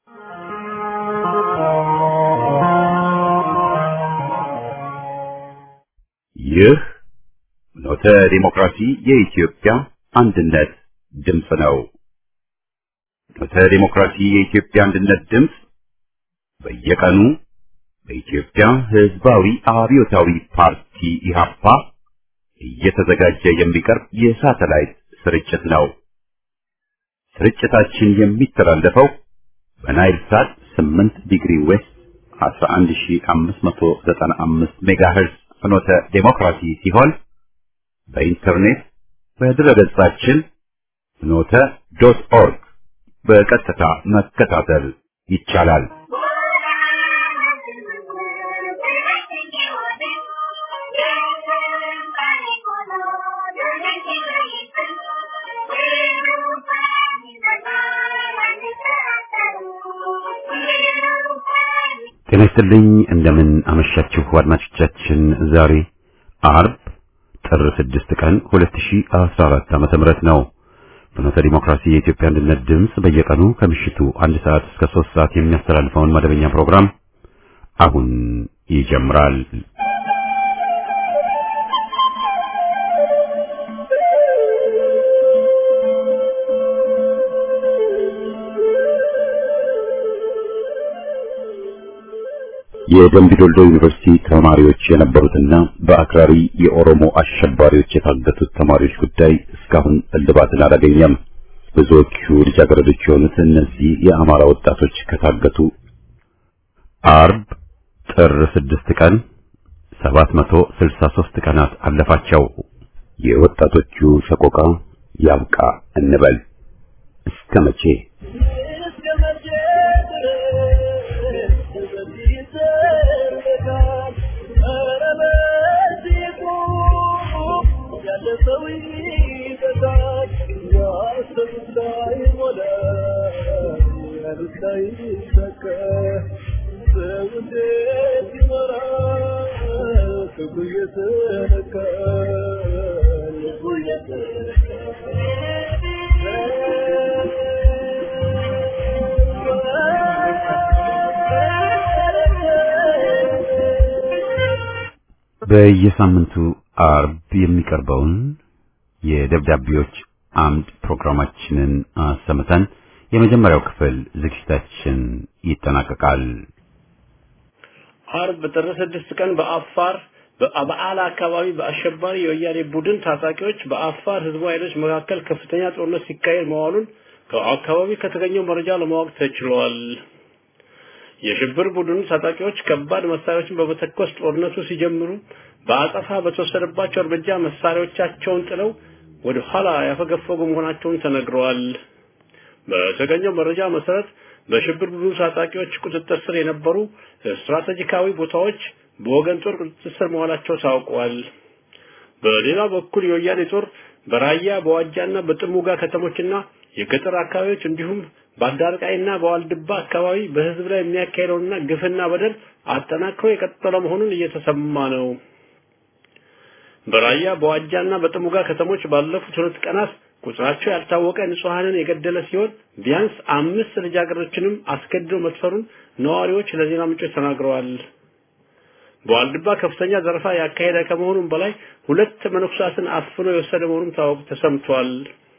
ይህ ኖተ ዲሞክራሲ የኢትዮጵያ አንድነት ድምፅ ነው። ኖተ ዲሞክራሲ የኢትዮጵያ አንድነት ድምፅ በየቀኑ በኢትዮጵያ ሕዝባዊ አብዮታዊ ፓርቲ ኢህአፓ እየተዘጋጀ የሚቀርብ የሳተላይት ስርጭት ነው። ስርጭታችን የሚተላለፈው በናይል ሳት 8 ዲግሪ ዌስት 11595 ሜጋሄርዝ ፍኖተ ዴሞክራሲ ሲሆን በኢንተርኔት በድረገጻችን ፍኖተ ዶት ኦርግ በቀጥታ መከታተል ይቻላል። ጤና ይስጥልኝ እንደምን አመሻችሁ አድማጮቻችን። ዛሬ አርብ ጥር 6 ቀን 2014 ዓመተ ምህረት ነው። ፍኖተ ዲሞክራሲ የኢትዮጵያ አንድነት ድምፅ በየቀኑ ከምሽቱ አንድ ሰዓት እስከ 3 ሰዓት የሚያስተላልፈውን መደበኛ ፕሮግራም አሁን ይጀምራል። የደምቢ ዶልዶ ዩኒቨርሲቲ ተማሪዎች የነበሩትና በአክራሪ የኦሮሞ አሸባሪዎች የታገቱት ተማሪዎች ጉዳይ እስካሁን እልባትን አላገኘም። ብዙዎቹ ልጃገረዶች የሆኑት እነዚህ የአማራ ወጣቶች ከታገቱ አርብ ጥር ስድስት ቀን 763 ቀናት አለፋቸው። የወጣቶቹ ሰቆቃ ያብቃ እንበል እስከ መቼ? በየሳምንቱ አርብ የሚቀርበውን የደብዳቤዎች አምድ ፕሮግራማችንን አሰምተን የመጀመሪያው ክፍል ዝግጅታችን ይጠናቀቃል። አርብ ጥር ስድስት ቀን በአፋር በበዓላ አካባቢ በአሸባሪ የወያኔ ቡድን ታጣቂዎች በአፋር ህዝቡ ኃይሎች መካከል ከፍተኛ ጦርነት ሲካሄድ መዋሉን ከአካባቢ ከተገኘው መረጃ ለማወቅ ተችሏል። የሽብር ቡድኑ ታጣቂዎች ከባድ መሳሪያዎችን በመተኮስ ጦርነቱ ሲጀምሩ በአጸፋ በተወሰደባቸው እርምጃ መሳሪያዎቻቸውን ጥለው ወደ ኋላ ያፈገፈጉ መሆናቸውን ተነግረዋል። በተገኘው መረጃ መሰረት በሽብር ቡድኑ ታጣቂዎች ቁጥጥር ስር የነበሩ ስትራቴጂካዊ ቦታዎች በወገን ጦር ቁጥጥር ስር መዋላቸው ታውቋል። በሌላ በኩል የወያኔ ጦር በራያ በዋጃና በጥሙጋ ከተሞችና የገጠር አካባቢዎች እንዲሁም በአዳርቃይና በዋልድባ አካባቢ በህዝብ ላይ የሚያካሄደውና ግፍና በደል አጠናክሮ የቀጠለ መሆኑን እየተሰማ ነው። በራያ በዋጃና በጥሙጋ ከተሞች ባለፉት ሁለት ቀናት ቁጥራቸው ያልታወቀ ንጹሐንን የገደለ ሲሆን ቢያንስ አምስት ልጃገረዶችንም አስገድዶ መስፈሩን ነዋሪዎች ለዜና ምንጮች ተናግረዋል። በዋልድባ ከፍተኛ ዘረፋ ያካሄደ ከመሆኑም በላይ ሁለት መነኩሳትን አፍኖ የወሰደ መሆኑም ታወቅ ተሰምቷል።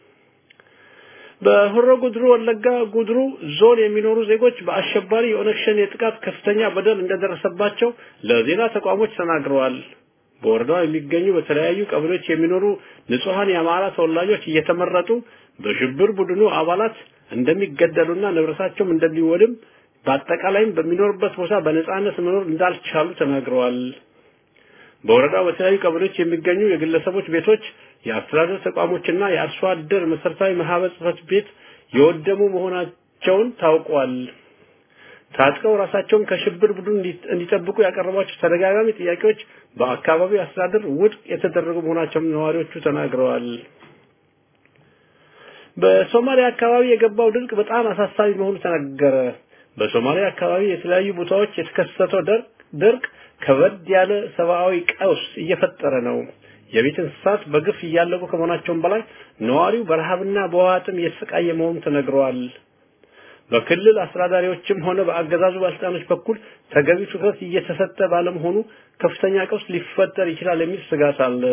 በሆሮ ጉድሩ ወለጋ ጉድሩ ዞን የሚኖሩ ዜጎች በአሸባሪ የኦነግ ሸኔ ጥቃት ከፍተኛ በደል እንደደረሰባቸው ለዜና ተቋሞች ተናግረዋል። በወረዳው የሚገኙ በተለያዩ ቀበሌዎች የሚኖሩ ንጹሐን የአማራ ተወላጆች እየተመረጡ በሽብር ቡድኑ አባላት እንደሚገደሉና ንብረታቸውም እንደሚወድም በአጠቃላይም በሚኖርበት ቦታ በነጻነት መኖር እንዳልቻሉ ተናግረዋል። በወረዳው በተለያዩ ቀበሌዎች የሚገኙ የግለሰቦች ቤቶች፣ የአስተዳደር ተቋሞችና የአርሶ አደር መሰረታዊ ማህበር ጽሕፈት ቤት የወደሙ መሆናቸውን ታውቋል። ታጥቀው ራሳቸውን ከሽብር ቡድን እንዲጠብቁ ያቀረቧቸው ተደጋጋሚ ጥያቄዎች በአካባቢው አስተዳደር ውድቅ የተደረጉ መሆናቸውን ነዋሪዎቹ ተናግረዋል። በሶማሊያ አካባቢ የገባው ድርቅ በጣም አሳሳቢ መሆኑ ተነገረ። በሶማሊያ አካባቢ የተለያዩ ቦታዎች የተከሰተው ድርቅ ከበድ ያለ ሰብአዊ ቀውስ እየፈጠረ ነው። የቤት እንስሳት በግፍ እያለቁ ከመሆናቸውም በላይ ነዋሪው በረሃብና በውሃ ጥም እየተሰቃየ መሆኑ ተነግረዋል። በክልል አስተዳዳሪዎችም ሆነ በአገዛዙ ባለስልጣኖች በኩል ተገቢው ትኩረት እየተሰጠ ባለመሆኑ ከፍተኛ ቀውስ ሊፈጠር ይችላል የሚል ስጋት አለ።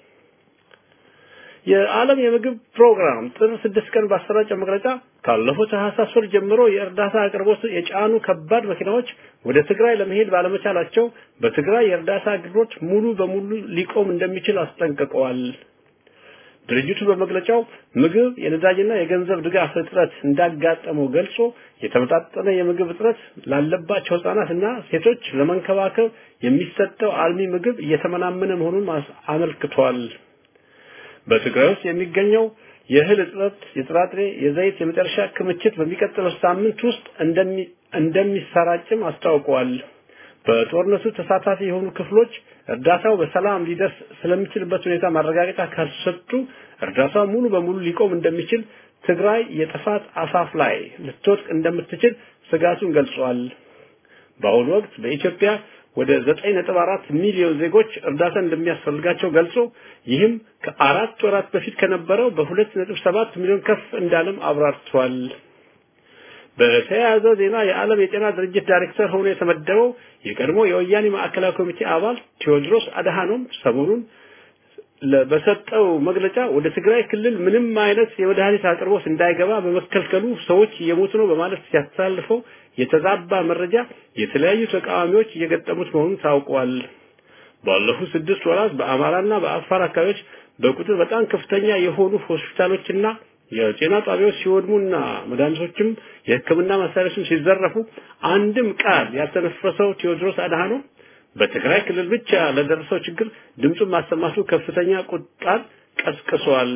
የዓለም የምግብ ፕሮግራም ጥር ስድስት ቀን ባሰራጨው መግለጫ ካለፈው ታህሳስ ወር ጀምሮ የእርዳታ አቅርቦት የጫኑ ከባድ መኪናዎች ወደ ትግራይ ለመሄድ ባለመቻላቸው በትግራይ የእርዳታ አቅርቦት ሙሉ በሙሉ ሊቆም እንደሚችል አስጠንቅቀዋል። ድርጅቱ በመግለጫው ምግብ፣ የነዳጅና የገንዘብ ድጋፍ እጥረት እንዳጋጠመው ገልጾ የተመጣጠነ የምግብ እጥረት ላለባቸው ህጻናትና ሴቶች ለመንከባከብ የሚሰጠው አልሚ ምግብ እየተመናመነ መሆኑን አመልክቷል። በትግራይ ውስጥ የሚገኘው የእህል እጥረት፣ የጥራጥሬ፣ የዘይት የመጨረሻ ክምችት በሚቀጥለው ሳምንት ውስጥ እንደሚሰራጭም አስታውቀዋል። በጦርነቱ ተሳታፊ የሆኑ ክፍሎች እርዳታው በሰላም ሊደርስ ስለሚችልበት ሁኔታ ማረጋገጫ ካልሰጡ እርዳታው ሙሉ በሙሉ ሊቆም እንደሚችል፣ ትግራይ የጥፋት አፋፍ ላይ ልትወድቅ እንደምትችል ስጋቱን ገልጿል። በአሁኑ ወቅት በኢትዮጵያ ወደ 9.4 ሚሊዮን ዜጎች እርዳታ እንደሚያስፈልጋቸው ገልጾ ይህም ከአራት ወራት በፊት ከነበረው በ2.7 ሚሊዮን ከፍ እንዳለም አብራርቷል። በተያያዘ ዜና የዓለም የጤና ድርጅት ዳይሬክተር ሆኖ የተመደበው የቀድሞ የወያኔ ማዕከላዊ ኮሚቴ አባል ቴዎድሮስ አድሃኖም ሰሞኑን በሰጠው መግለጫ ወደ ትግራይ ክልል ምንም አይነት የመድኃኒት አቅርቦት እንዳይገባ በመከልከሉ ሰዎች እየሞቱ ነው በማለት ሲያስተላልፈው የተዛባ መረጃ የተለያዩ ተቃዋሚዎች እየገጠሙት መሆኑን ታውቋል። ባለፉት ስድስት ወራት በአማራና በአፋር አካባቢዎች በቁጥር በጣም ከፍተኛ የሆኑ ሆስፒታሎችና የጤና ጣቢያዎች ሲወድሙና መድኃኒቶችም የሕክምና መሳሪያዎችም ሲዘረፉ አንድም ቃል ያልተነፈሰው ቴዎድሮስ አድሃኖም በትግራይ ክልል ብቻ ለደረሰው ችግር ድምፁን ማሰማቱ ከፍተኛ ቁጣን ቀስቅሷል።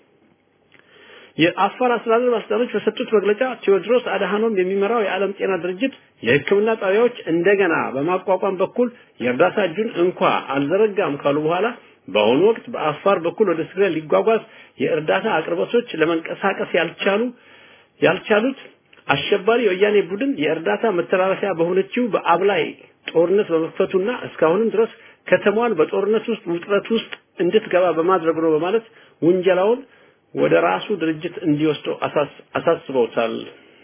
የአፋር አስተዳደር ባለስልጣኖች በሰጡት መግለጫ ቴዎድሮስ አድሃኖም የሚመራው የዓለም ጤና ድርጅት የሕክምና ጣቢያዎች እንደገና በማቋቋም በኩል የእርዳታ እጁን እንኳ አልዘረጋም ካሉ በኋላ በአሁኑ ወቅት በአፋር በኩል ወደ ትግራይ ሊጓጓዝ የእርዳታ አቅርቦቶች ለመንቀሳቀስ ያልቻሉ ያልቻሉት አሸባሪ የወያኔ ቡድን የእርዳታ መተላለፊያ በሆነችው በአብላይ ጦርነት በመክፈቱና እስካሁንም ድረስ ከተማዋን በጦርነት ውስጥ ውጥረት ውስጥ እንድትገባ በማድረጉ ነው በማለት ውንጀላውን ወደ ራሱ ድርጅት እንዲወስደው አሳስበውታል።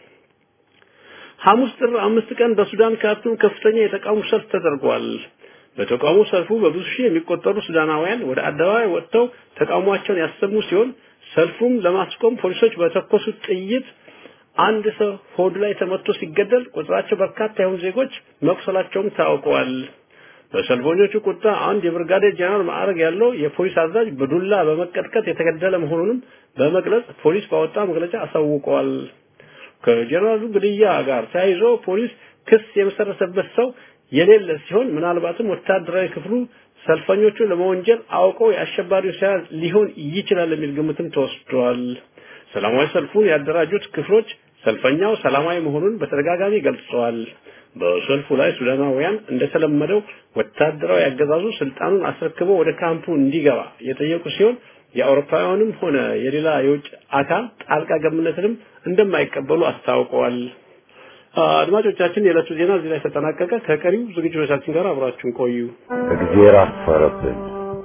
ሐሙስ ጥር አምስት ቀን በሱዳን ካርቱም ከፍተኛ የተቃውሞ ሰልፍ ተደርጓል። በተቃውሞ ሰልፉ በብዙ ሺህ የሚቆጠሩ ሱዳናውያን ወደ አደባባይ ወጥተው ተቃውሟቸውን ያሰሙ ሲሆን ሰልፉም ለማስቆም ፖሊሶች በተኮሱት ጥይት አንድ ሰው ሆዱ ላይ ተመቶ ሲገደል ቁጥራቸው በርካታ የሆኑ ዜጎች መቁሰላቸውም ታውቀዋል። በሰልፈኞቹ ቁጣ አንድ የብርጋዴር ጀነራል ማዕረግ ያለው የፖሊስ አዛዥ በዱላ በመቀጥቀጥ የተገደለ መሆኑንም በመግለጽ ፖሊስ ባወጣ መግለጫ አሳውቀዋል። ከጀነራሉ ግድያ ጋር ተያይዞ ፖሊስ ክስ የመሰረተበት ሰው የሌለ ሲሆን ምናልባትም ወታደራዊ ክፍሉ ሰልፈኞቹን ለመወንጀል አውቀው የአሸባሪው ስራ ሊሆን ይችላል የሚል ግምትም ተወስዷል። ሰላማዊ ሰልፉን ያደራጁት ክፍሎች ሰልፈኛው ሰላማዊ መሆኑን በተደጋጋሚ ገልጸዋል። በሰልፉ ላይ ሱዳናውያን እንደተለመደው ወታደራዊ አገዛዙ ስልጣኑን አስረክቦ ወደ ካምፑ እንዲገባ የጠየቁ ሲሆን የአውሮፓውያንም ሆነ የሌላ የውጭ አካል ጣልቃ ገብነትንም እንደማይቀበሉ አስታውቀዋል። አድማጮቻችን፣ የዕለቱ ዜና እዚህ ላይ ተጠናቀቀ። ከቀሪው ዝግጅቶቻችን ጋር አብራችሁን ቆዩ። እግዚአብሔር አፈረብን።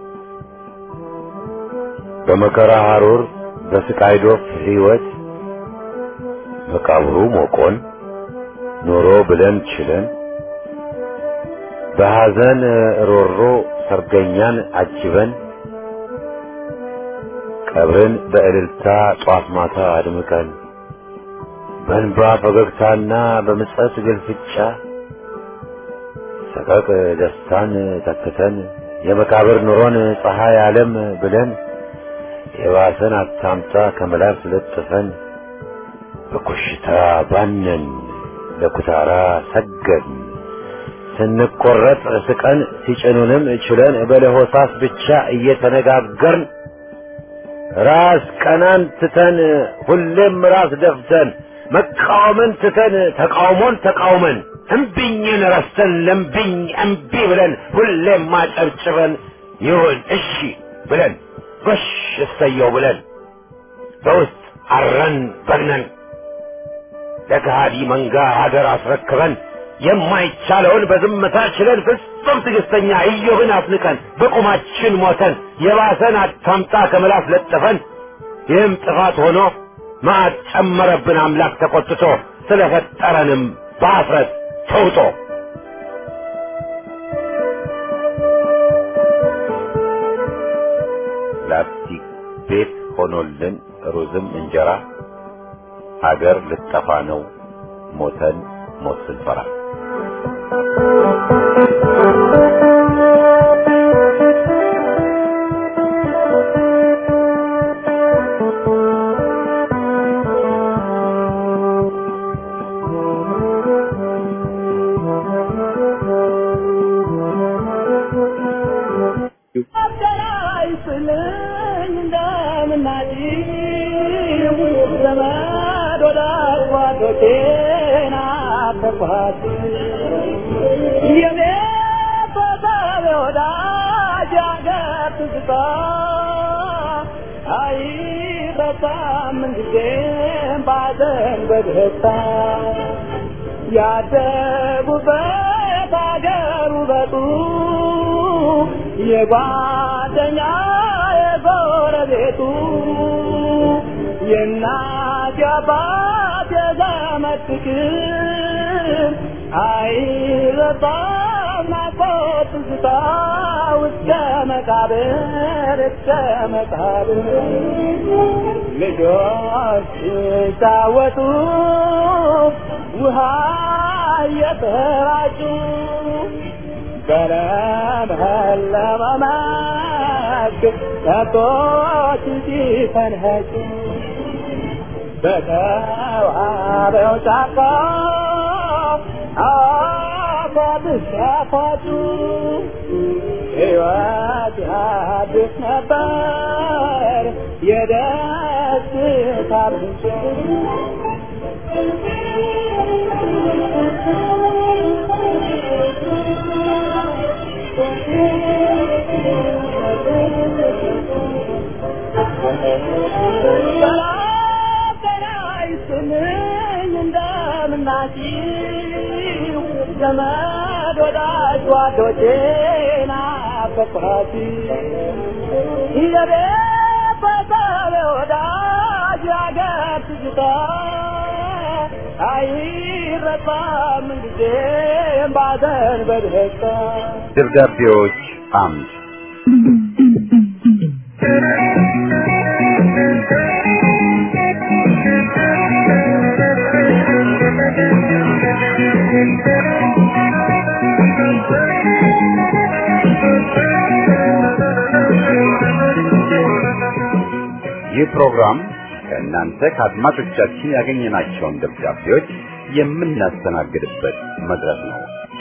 በመከራ ሐሩር በስቃይ ዶፍ ሕይወት መቃብሩ ሞቆን ኖሮ ብለን ችለን በሐዘን ሮሮ ሰርገኛን አጅበን ቀብርን በእልልታ ጧት ማታ አድምቀን በእንባ ፈገግታና በምጸት ግልፍጫ ሰቀቅ ደስታን ተክተን የመቃብር ኑሮን ፀሐይ ዓለም ብለን የባሰን አታምጣ ከመላስ ለጥፈን በኮሽታ ባነን ለኩታራ ሰገድን ስንቆረጥ ስቀን ሲጭኑንም ችለን በለሆሳስ ብቻ እየተነጋገርን ራስ ቀናን ትተን ሁሌም ራስ ደፍተን መቃወምን ትተን ተቃውሞን ተቃውመን እምቢኝን ረስተን ለምቢኝ እምቢ ብለን ሁሌም ማጨብጭበን ይሁን እሺ ብለን ጎሽ እሰየው ብለን በውስጥ አረን በግነን ለከሃዲ መንጋ ሀገር አስረክበን የማይቻለውን በዝምታ ችለን ፍጹም ትዕግስተኛ ኢዮብን አፍንቀን በቁማችን ሞተን የባሰን አታምጣ ከምላስ ለጥፈን ይህም ጥፋት ሆኖ መዓት ጨመረብን አምላክ ተቆጥቶ ስለፈጠረንም በአፍረት ተውጦ ላስቲክ ቤት ሆኖልን ሩዝም እንጀራ ሀገር ልጠፋ ነው ሞተን ሞት ስንፈራ ያደጉበት አገሩ በጡ የጓደኛ የጎረቤቱ የእናት የአባት የዘመድ ፍቅር አይረሳም ናፍቆት ትዝታ እስከ መቃብር እስከ መቃብር ልጆች ሲጫወቱ ውሃ እየተራጩ በለመለመ መስክ ከብቶች ሲፈንኸጩ በተዋበው ጫካ አፏብስ ያፏጩ ሕይወት ያድስ ነበር የደስታ ምንጭ ዘመድ ወዳጅ ጓዶቼን አፈቅራቲ የቤተሰብ ወዳጅ ያገር ትዝታ አይረሳም ጊዜም ባዘን በደስታ ደብዳቤዎች አምድ ይህ ፕሮግራም ከእናንተ ከአድማጮቻችን ያገኘናቸውን ደብዳቤዎች የምናስተናግድበት መድረክ ነው።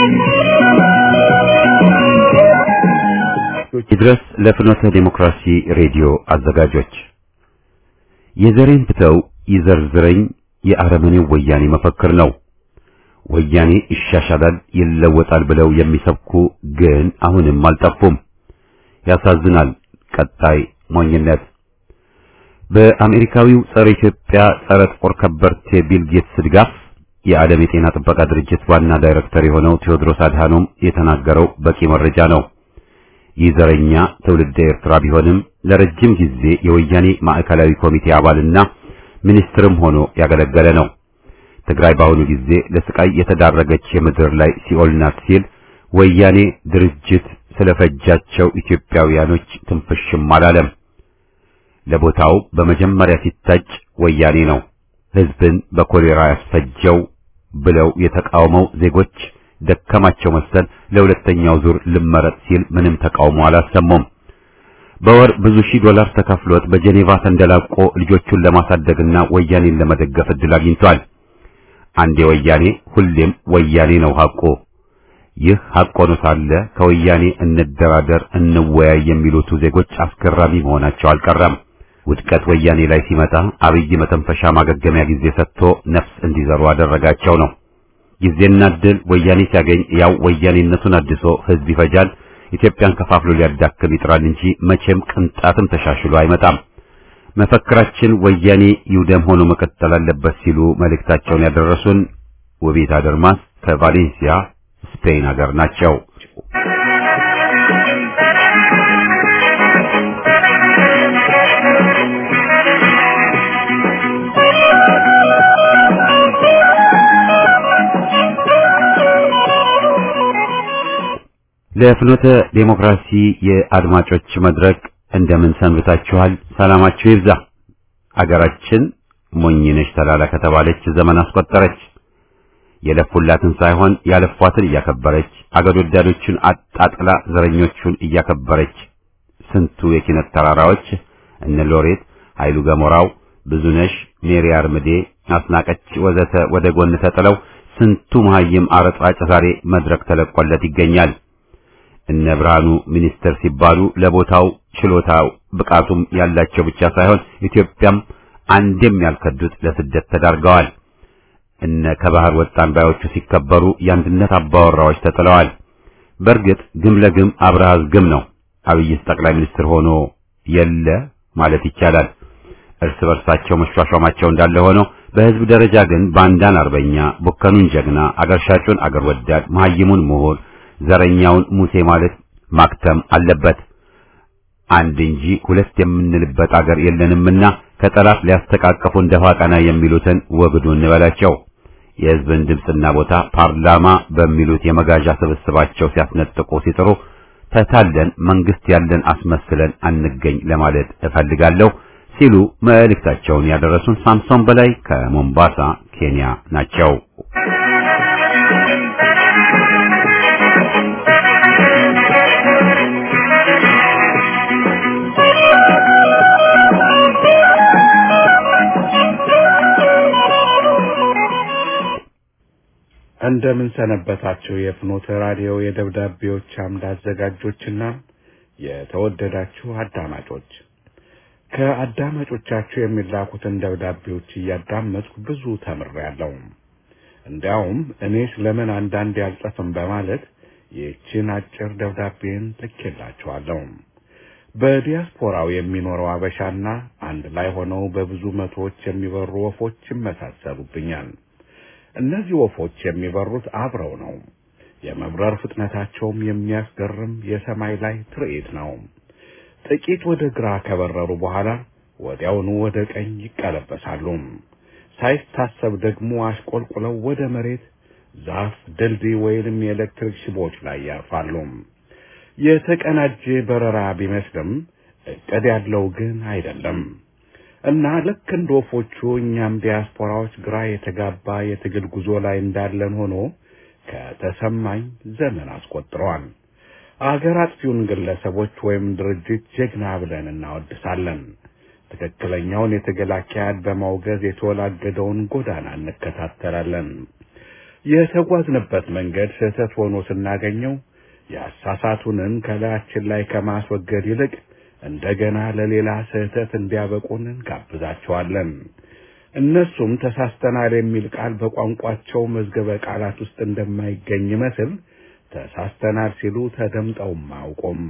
ይድረስ ለፍኖተ ዴሞክራሲ ሬዲዮ አዘጋጆች የዘሬን ብተው ይዘርዝረኝ የአረመኔው ወያኔ መፈክር ነው። ወያኔ ይሻሻላል፣ ይለወጣል ብለው የሚሰብኩ ግን አሁንም አልጠፉም። ያሳዝናል። ቀጣይ ሞኝነት በአሜሪካዊው ጸረ ኢትዮጵያ ጸረ ጥቁር ከበርቴ ቢል ጌትስ ድጋፍ የዓለም የጤና ጥበቃ ድርጅት ዋና ዳይሬክተር የሆነው ቴዎድሮስ አድሃኖም የተናገረው በቂ መረጃ ነው። ይህ ዘረኛ ትውልደ ኤርትራ ቢሆንም ለረጅም ጊዜ የወያኔ ማዕከላዊ ኮሚቴ አባልና ሚኒስትርም ሆኖ ያገለገለ ነው። ትግራይ በአሁኑ ጊዜ ለስቃይ የተዳረገች የምድር ላይ ሲኦል ናት ሲል ወያኔ ድርጅት ስለፈጃቸው ኢትዮጵያውያኖች ትንፍሽም አላለም። ለቦታው በመጀመሪያ ሲታጭ ወያኔ ነው ሕዝብን በኮሌራ ያስፈጀው ብለው የተቃውመው ዜጎች ደከማቸው መሰል ለሁለተኛው ዙር ልመረጥ ሲል ምንም ተቃውሞ አላሰሙም። በወር ብዙ ሺህ ዶላር ተከፍሎት በጄኔቫ ተንደላቆ ልጆቹን ለማሳደግና ወያኔን ለመደገፍ እድል አግኝቷል። አንዴ ወያኔ ሁሌም ወያኔ ነው ሐቁ። ይህ ሐቅ ሆኖ ሳለ ከወያኔ እንደራደር፣ እንወያይ የሚሉት ዜጎች አስገራሚ መሆናቸው አልቀረም። ውድቀት ወያኔ ላይ ሲመጣ አብይ መተንፈሻ ማገገሚያ ጊዜ ሰጥቶ ነፍስ እንዲዘሩ አደረጋቸው ነው። ጊዜና እድል ወያኔ ሲያገኝ ያው ወያኔነቱን አድሶ ህዝብ ይፈጃል፣ ኢትዮጵያን ከፋፍሎ ሊያዳክም ይጥራል እንጂ መቼም ቅንጣትም ተሻሽሎ አይመጣም። መፈክራችን ወያኔ ይውደም ሆኖ መቀጠል አለበት ሲሉ መልእክታቸውን ያደረሱን ውቤት አደርማስ ከቫሌንሲያ ስፔን ሀገር ናቸው። ለፍኖተ ዴሞክራሲ የአድማጮች መድረክ እንደምን ሰንብታችኋል? ሰላማችሁ ይብዛ። አገራችን ሞኝነሽ ተላላ ከተባለች ዘመን አስቆጠረች። የለፉላትን ሳይሆን ያለፏትን እያከበረች አገር ወዳዶችን አጣጥላ ዘረኞቹን እያከበረች ስንቱ የኪነት ተራራዎች እነ ሎሬት ኃይሉ ገሞራው፣ ብዙነሽ፣ ሜሪ አርምዴ፣ አስናቀች ወዘተ ወደ ጎን ተጥለው ስንቱ መሀይም አረጣጭ ዛሬ መድረክ ተለቆለት ይገኛል። እነ ብርሃኑ ሚኒስትር ሲባሉ ለቦታው ችሎታው ብቃቱም ያላቸው ብቻ ሳይሆን ኢትዮጵያም አንድም ያልከዱት ለስደት ተዳርገዋል። እነ ከባህር ወጣን ባዮቹ ሲከበሩ የአንድነት አባወራዎች ተጥለዋል። በእርግጥ ግም ለግም አብረሃዝ ግም ነው። አብይስ ጠቅላይ ሚኒስትር ሆኖ የለ ማለት ይቻላል። እርስ በርሳቸው መሿሿማቸው እንዳለ ሆነው በህዝብ ደረጃ ግን ባንዳን አርበኛ፣ ቡከኑን ጀግና፣ አገር ሻጩን አገር ወዳድ፣ መሀይሙን ምሁር፣ ዘረኛውን ሙሴ ማለት ማክተም አለበት። አንድ እንጂ ሁለት የምንልበት አገር የለንምና ከጠላት ሊያስተቃቀፉ እንደፋ ቀና የሚሉትን ወግዱ እንበላቸው። የህዝብን ድምፅና ቦታ ፓርላማ በሚሉት የመጋዣ ስብስባቸው ሲያስነጥቁ ሲጥሩ ተታለን መንግስት ያለን አስመስለን አንገኝ ለማለት እፈልጋለሁ ሲሉ መልእክታቸውን ያደረሱን ሳምሶን በላይ ከሞምባሳ ኬንያ ናቸው። እንደምን ሰነበታችሁ የፍኖተ ራዲዮ የደብዳቤዎች አምድ አዘጋጆችና የተወደዳችሁ አዳማጮች። ከአዳማጮቻችሁ የሚላኩትን ደብዳቤዎች እያዳመጥኩ ብዙ ተምሬያለሁ። እንዲያውም እኔ ስለምን አንዳንድ ያልጽፍም በማለት ይህችን አጭር ደብዳቤን ልኬላችኋለሁ። በዲያስፖራው የሚኖረው አበሻና አንድ ላይ ሆነው በብዙ መቶዎች የሚበሩ ወፎች ይመሳሰሉብኛል። እነዚህ ወፎች የሚበሩት አብረው ነው። የመብረር ፍጥነታቸውም የሚያስገርም የሰማይ ላይ ትርኢት ነው። ጥቂት ወደ ግራ ከበረሩ በኋላ ወዲያውኑ ወደ ቀኝ ይቀለበሳሉ። ሳይታሰብ ደግሞ አሽቆልቁለው ወደ መሬት፣ ዛፍ፣ ድልድይ ወይንም የኤሌክትሪክ ሽቦች ላይ ያርፋሉ። የተቀናጀ በረራ ቢመስልም እቅድ ያለው ግን አይደለም። እና ልክ እንደ ወፎቹ እኛም ዲያስፖራዎች ግራ የተጋባ የትግል ጉዞ ላይ እንዳለን ሆኖ ከተሰማኝ ዘመን አስቆጥረዋል። አገር አጥፊውን ግለሰቦች ወይም ድርጅት ጀግና ብለን እናወድሳለን። ትክክለኛውን የትግል አካሄድ በማውገዝ የተወላገደውን ጎዳና እንከታተላለን። የተጓዝንበት መንገድ ስህተት ሆኖ ስናገኘው ያሳሳቱንን ከላያችን ላይ ከማስወገድ ይልቅ እንደገና ለሌላ ስህተት እንዲያበቁን እንጋብዛቸዋለን። እነሱም ተሳስተናል የሚል ቃል በቋንቋቸው መዝገበ ቃላት ውስጥ እንደማይገኝ ይመስል ተሳስተናል ሲሉ ተደምጠውም አያውቁም።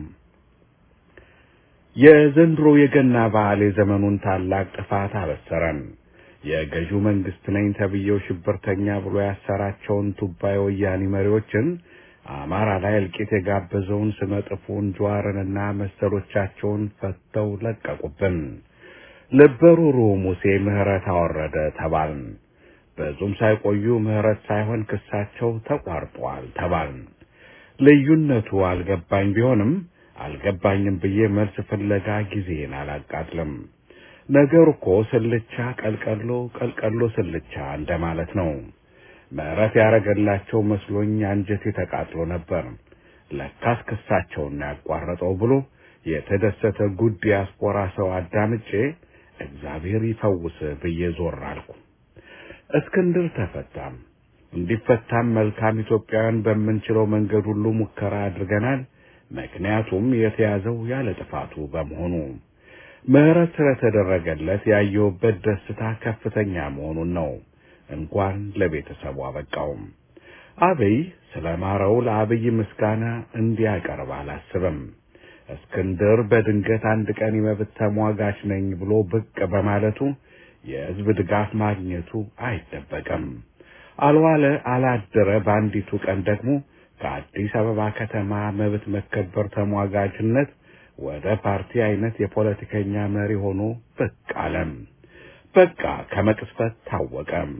የዘንድሮ የገና በዓል የዘመኑን ታላቅ ጥፋት አበሰረን። የገዢው መንግስት ነኝ ተብዬው ሽብርተኛ ብሎ ያሰራቸውን ቱባ የወያኔ መሪዎችን አማራ ላይ እልቂት የጋበዘውን ስመጥፉን ጀዋርንና መሰሎቻቸውን ፈተው ለቀቁብን። ልበሩሩ ሙሴ ምህረት አወረደ ተባልን። ብዙም ሳይቆዩ ምህረት ሳይሆን ክሳቸው ተቋርጧል ተባልን። ልዩነቱ አልገባኝ ቢሆንም አልገባኝም ብዬ መልስ ፍለጋ ጊዜን አላቃጥልም። ነገሩ እኮ ስልቻ ቀልቀሎ፣ ቀልቀሎ ስልቻ እንደማለት ነው። ምህረት ያረገላቸው መስሎኝ አንጀቴ ተቃጥሎ ነበር። ለካስ ክሳቸውን ያቋረጠው ብሎ የተደሰተ ጉድ ዲያስፖራ ሰው አዳምጬ እግዚአብሔር ይፈውስ ብዬ ዞር አልኩ። እስክንድር ተፈታም። እንዲፈታም መልካም ኢትዮጵያውያን በምንችለው መንገድ ሁሉ ሙከራ አድርገናል። ምክንያቱም የተያዘው ያለ ጥፋቱ በመሆኑ ምህረት ስለተደረገለት ያየሁበት ደስታ ከፍተኛ መሆኑን ነው። እንኳን ለቤተሰቡ አበቃውም። አብይ ስለማረው ለአብይ ምስጋና እንዲያቀርብ አላስብም። እስክንድር በድንገት አንድ ቀን የመብት ተሟጋች ነኝ ብሎ ብቅ በማለቱ የሕዝብ ድጋፍ ማግኘቱ አይጠበቅም። አልዋለ አላደረ በአንዲቱ ቀን ደግሞ ከአዲስ አበባ ከተማ መብት መከበር ተሟጋችነት ወደ ፓርቲ አይነት የፖለቲከኛ መሪ ሆኖ ብቅ አለም። በቃ ከመቅስፈት ታወቀም።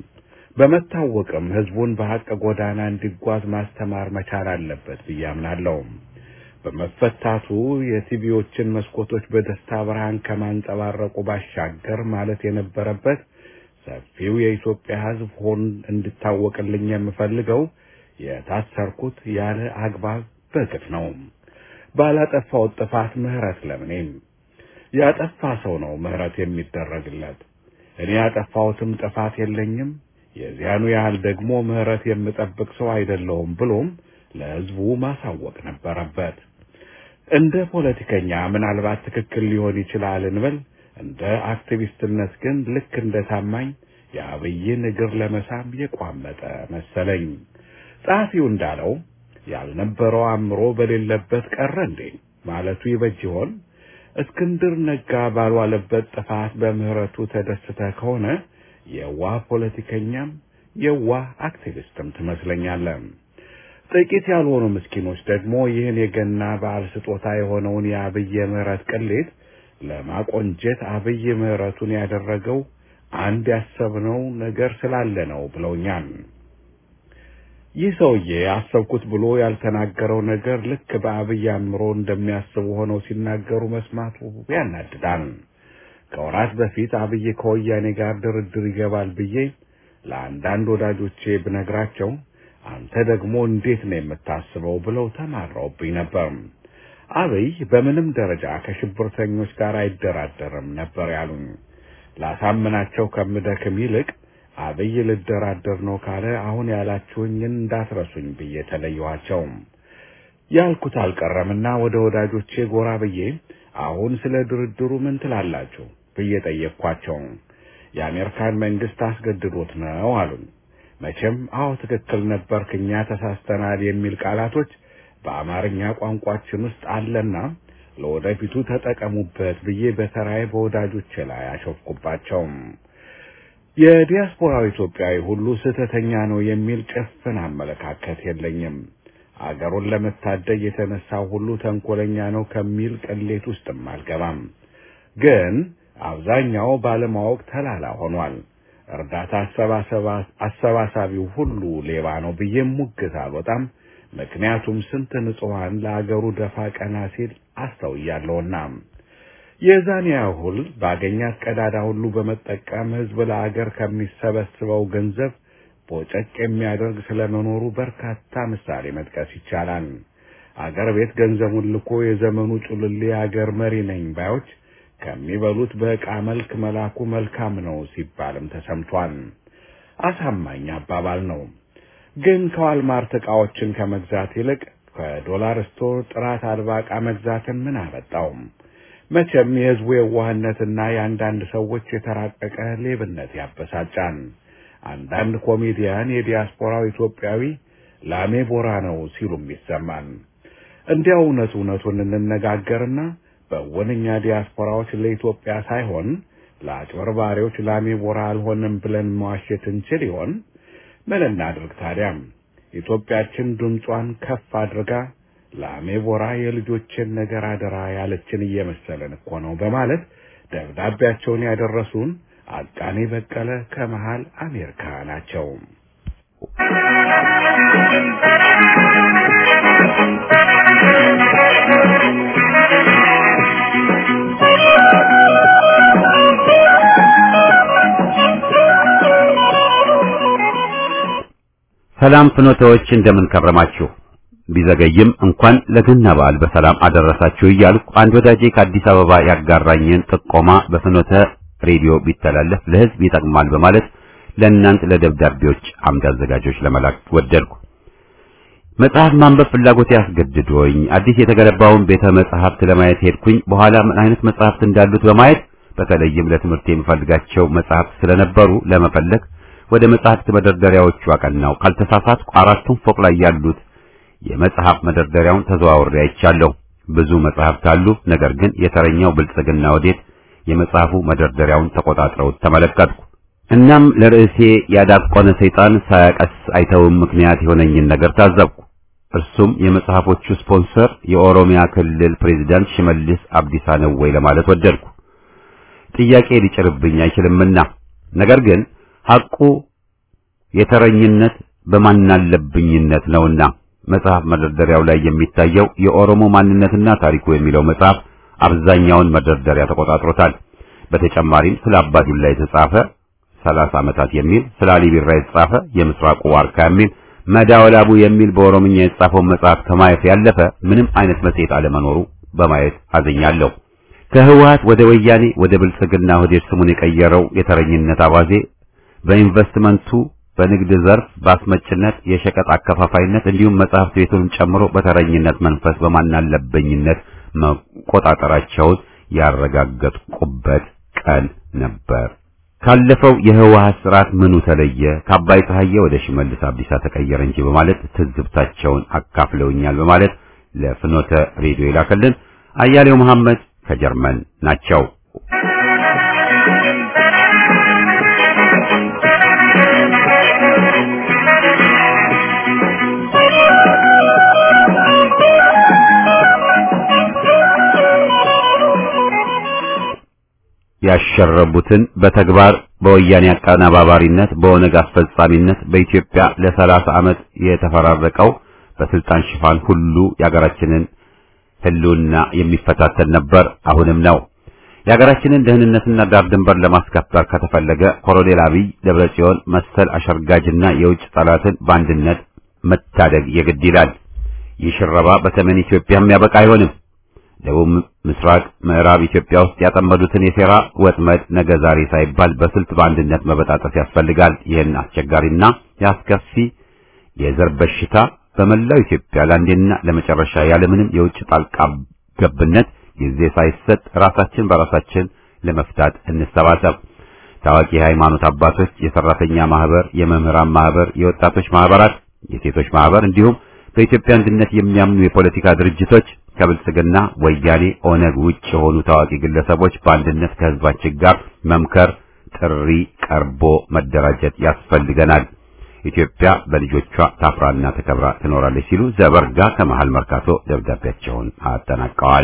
በመታወቅም ህዝቡን በሐቅ ጎዳና እንዲጓዝ ማስተማር መቻል አለበት ብዬ አምናለሁ። በመፈታቱ የቲቪዎችን መስኮቶች በደስታ ብርሃን ከማንጸባረቁ ባሻገር ማለት የነበረበት ሰፊው የኢትዮጵያ ሕዝብ ሆን እንድታወቅልኝ የምፈልገው የታሰርኩት ያለ አግባብ በግፍ ነው። ባላጠፋው ጥፋት ምህረት ለምኔም ያጠፋ ሰው ነው ምህረት የሚደረግለት። እኔ ያጠፋሁትም ጥፋት የለኝም፣ የዚያኑ ያህል ደግሞ ምህረት የምጠብቅ ሰው አይደለሁም ብሎም ለሕዝቡ ማሳወቅ ነበረበት። እንደ ፖለቲከኛ ምናልባት ትክክል ሊሆን ይችላል እንበል። እንደ አክቲቪስትነት ግን ልክ እንደ ታማኝ የአብይን እግር ለመሳም የቋመጠ መሰለኝ። ጸሐፊው እንዳለው ያልነበረው አእምሮ በሌለበት ቀረ እንዴ ማለቱ ይበጅ ይሆን? እስክንድር ነጋ ባልዋለበት ጥፋት በምህረቱ ተደስተ ከሆነ የዋህ ፖለቲከኛም የዋህ አክቲቪስትም ትመስለኛለህ። ጥቂት ያልሆኑ ምስኪኖች ደግሞ ይህን የገና በዓል ስጦታ የሆነውን የአብይ የምህረት ቅሌት ለማቆንጀት አብይ ምህረቱን ያደረገው አንድ ያሰብነው ነገር ስላለ ነው ብለውኛል። ይህ ሰውዬ አሰብኩት ብሎ ያልተናገረው ነገር ልክ በአብይ አእምሮ እንደሚያስቡ ሆነው ሲናገሩ መስማቱ ያናድዳል። ከወራት በፊት አብይ ከወያኔ ጋር ድርድር ይገባል ብዬ ለአንዳንድ ወዳጆቼ ብነግራቸው አንተ ደግሞ እንዴት ነው የምታስበው ብለው ተማረውብኝ ነበር። አብይ በምንም ደረጃ ከሽብርተኞች ጋር አይደራደርም ነበር ያሉኝ። ላሳምናቸው ከምደክም ይልቅ አብይ ልደራደር ነው ካለ አሁን ያላችሁኝን እንዳትረሱኝ ብዬ ተለየኋቸው። ያልኩት አልቀረምና ወደ ወዳጆቼ ጎራ ብዬ አሁን ስለ ድርድሩ ምን ትላላችሁ ብዬ ጠየቅኳቸው። የአሜሪካን መንግስት አስገድዶት ነው አሉኝ። መቼም አዎ ትክክል ነበርክ፣ እኛ ተሳስተናል የሚል ቃላቶች በአማርኛ ቋንቋችን ውስጥ አለና ለወደፊቱ ተጠቀሙበት ብዬ በተራዬ በወዳጆቼ ላይ አሾፍኩባቸው። የዲያስፖራው ኢትዮጵያዊ ሁሉ ስህተተኛ ነው የሚል ጭፍን አመለካከት የለኝም። አገሩን ለመታደግ የተነሳው ሁሉ ተንኮለኛ ነው ከሚል ቅሌት ውስጥም አልገባም። ግን አብዛኛው ባለማወቅ ተላላ ሆኗል። እርዳታ አሰባሳቢው ሁሉ ሌባ ነው ብዬም ሙግት አልወጣም። ምክንያቱም ስንት ንጹሐን ለአገሩ ደፋ ቀና ሲል አስተውያለሁና የዛን ያህል ባገኛት ቀዳዳ ሁሉ በመጠቀም ሕዝብ ለአገር ከሚሰበስበው ገንዘብ ቦጨቅ የሚያደርግ ስለመኖሩ በርካታ ምሳሌ መጥቀስ ይቻላል። አገር ቤት ገንዘቡን ልኮ የዘመኑ ጩልሌ አገር መሪ ነኝ ባዮች ከሚበሉት በዕቃ መልክ መላኩ መልካም ነው ሲባልም ተሰምቷል። አሳማኝ አባባል ነው። ግን ከዋልማርት ዕቃዎችን ከመግዛት ይልቅ ከዶላር ስቶር ጥራት አልባ ዕቃ መግዛትን ምን አመጣው? መቼም የሕዝቡ የዋህነትና የአንዳንድ ሰዎች የተራቀቀ ሌብነት ያበሳጫል። አንዳንድ ኮሜዲያን የዲያስፖራው ኢትዮጵያዊ ላሜ ቦራ ነው ሲሉም ይሰማል። እንዲያው እውነት እውነቱን እንነጋገርና በወንኛ ዲያስፖራዎች ለኢትዮጵያ ሳይሆን ለአጭበርባሪዎች ላሜ ቦራ አልሆንም ብለን መዋሸት እንችል ይሆን? ምን እናድርግ ታዲያም? ኢትዮጵያችን ድምጿን ከፍ አድርጋ ላሜ ቦራ የልጆችን ነገር አደራ ያለችን እየመሰለን እኮ ነው በማለት ደብዳቤያቸውን ያደረሱን አቃኔ በቀለ ከመሃል አሜሪካ ናቸው። ሰላም ፍኖተዎች እንደምን ከረማችሁ? ቢዘገይም እንኳን ለገና በዓል በሰላም አደረሳችሁ እያልኩ አንድ ወዳጄ ከአዲስ አበባ ያጋራኝን ጥቆማ በፍኖተ ሬዲዮ ቢተላለፍ ለሕዝብ ይጠቅማል በማለት ለእናንት ለደብዳቤዎች አምድ አዘጋጆች ለመላክ ወደድኩ። መጽሐፍ ማንበብ ፍላጎት ያስገድዶኝ አዲስ የተገነባውን ቤተ መጽሐፍት ለማየት ሄድኩኝ። በኋላ ምን አይነት መጽሐፍት እንዳሉት በማየት በተለይም ለትምህርት የምፈልጋቸው መጽሐፍት ስለነበሩ ለመፈለግ ወደ መጽሐፍት መደርደሪያዎቹ አቀናው። ካልተሳሳትኩ አራቱም ፎቅ ላይ ያሉት የመጽሐፍ መደርደሪያውን ተዘዋውሬ አይቻለሁ። ብዙ መጽሐፍት አሉ። ነገር ግን የተረኛው ብልጽግና ወዴት የመጽሐፉ መደርደሪያውን ተቆጣጥረውት ተመለከትኩ። እናም ለርዕሴ ያዳቆነ ሰይጣን ሳያቀስ አይተውም ምክንያት የሆነኝን ነገር ታዘብኩ። እርሱም የመጽሐፎቹ ስፖንሰር የኦሮሚያ ክልል ፕሬዝዳንት ሽመልስ አብዲሳ ነው ወይ ለማለት ወደድኩ። ጥያቄ ሊጭርብኝ አይችልምና ነገር ግን ሐቁ የተረኝነት በማናለብኝነት ነውና መጽሐፍ መደርደሪያው ላይ የሚታየው የኦሮሞ ማንነትና ታሪኩ የሚለው መጽሐፍ አብዛኛውን መደርደሪያ ተቆጣጥሮታል። በተጨማሪም ስለ አባዱላ የተጻፈ 30 ዓመታት የሚል ስለ አሊ ቢራ የተጻፈ የምስራቁ ዋርካ የሚል መዳወላቡ የሚል በኦሮምኛ የተጻፈውን መጽሐፍ ከማየት ያለፈ ምንም አይነት መጽሔት አለመኖሩ በማየት አዝኛለሁ። ከህወሓት ወደ ወያኔ ወደ ብልጽግና ሆዴድ ስሙን የቀየረው የተረኝነት አባዜ በኢንቨስትመንቱ በንግድ ዘርፍ በአስመጭነት የሸቀጥ አከፋፋይነት እንዲሁም መጽሐፍት ቤቱንም ጨምሮ በተረኝነት መንፈስ በማናለበኝነት መቆጣጠራቸውን ያረጋገጥኩበት ቀን ነበር። ካለፈው የህወሓት ስርዓት ምኑ ተለየ? ከአባይ ፀሐዬ ወደ ሽመልስ አብዲሳ ተቀየረ እንጂ በማለት ትዝብታቸውን አካፍለውኛል በማለት ለፍኖተ ሬዲዮ ይላከልን አያሌው መሐመድ ከጀርመን ናቸው። ያሸረቡትን በተግባር በወያኔ አቀናባባሪነት በኦነግ አስፈጻሚነት በኢትዮጵያ ለሰላሳ ዓመት የተፈራረቀው በስልጣን ሽፋን ሁሉ የሀገራችንን ህልውና የሚፈታተን ነበር፣ አሁንም ነው። የሀገራችንን ደህንነትና ዳር ድንበር ለማስከበር ከተፈለገ ኮሎኔል አብይ ደብረጽዮን መሰል አሸርጋጅና የውጭ ጠላትን በአንድነት መታደግ የግድ ይላል። ይህ ሽረባ በሰሜን ኢትዮጵያ የሚያበቃ አይሆንም። ደቡብ ምስራቅ፣ ምዕራብ ኢትዮጵያ ውስጥ ያጠመዱትን የሴራ ወጥመድ ነገ ዛሬ ሳይባል በስልት በአንድነት መበጣጠፍ ያስፈልጋል። ይህን አስቸጋሪና ያስከፊ የዘር በሽታ በመላው ኢትዮጵያ ለአንዴና ለመጨረሻ ያለምንም የውጭ ጣልቃ ገብነት ጊዜ ሳይሰጥ ራሳችን በራሳችን ለመፍታት እንሰባሰብ። ታዋቂ የሃይማኖት አባቶች፣ የሰራተኛ ማህበር፣ የመምህራን ማህበር፣ የወጣቶች ማህበራት፣ የሴቶች ማህበር እንዲሁም በኢትዮጵያ አንድነት የሚያምኑ የፖለቲካ ድርጅቶች ከብልጽግና ወያኔ፣ ኦነግ ውጭ የሆኑ ታዋቂ ግለሰቦች በአንድነት ከህዝባችን ጋር መምከር ጥሪ ቀርቦ መደራጀት ያስፈልገናል። ኢትዮጵያ በልጆቿ ታፍራና ተከብራ ትኖራለች ሲሉ ዘበርጋ ከመሃል መርካቶ ደብዳቤያቸውን አጠናቀዋል።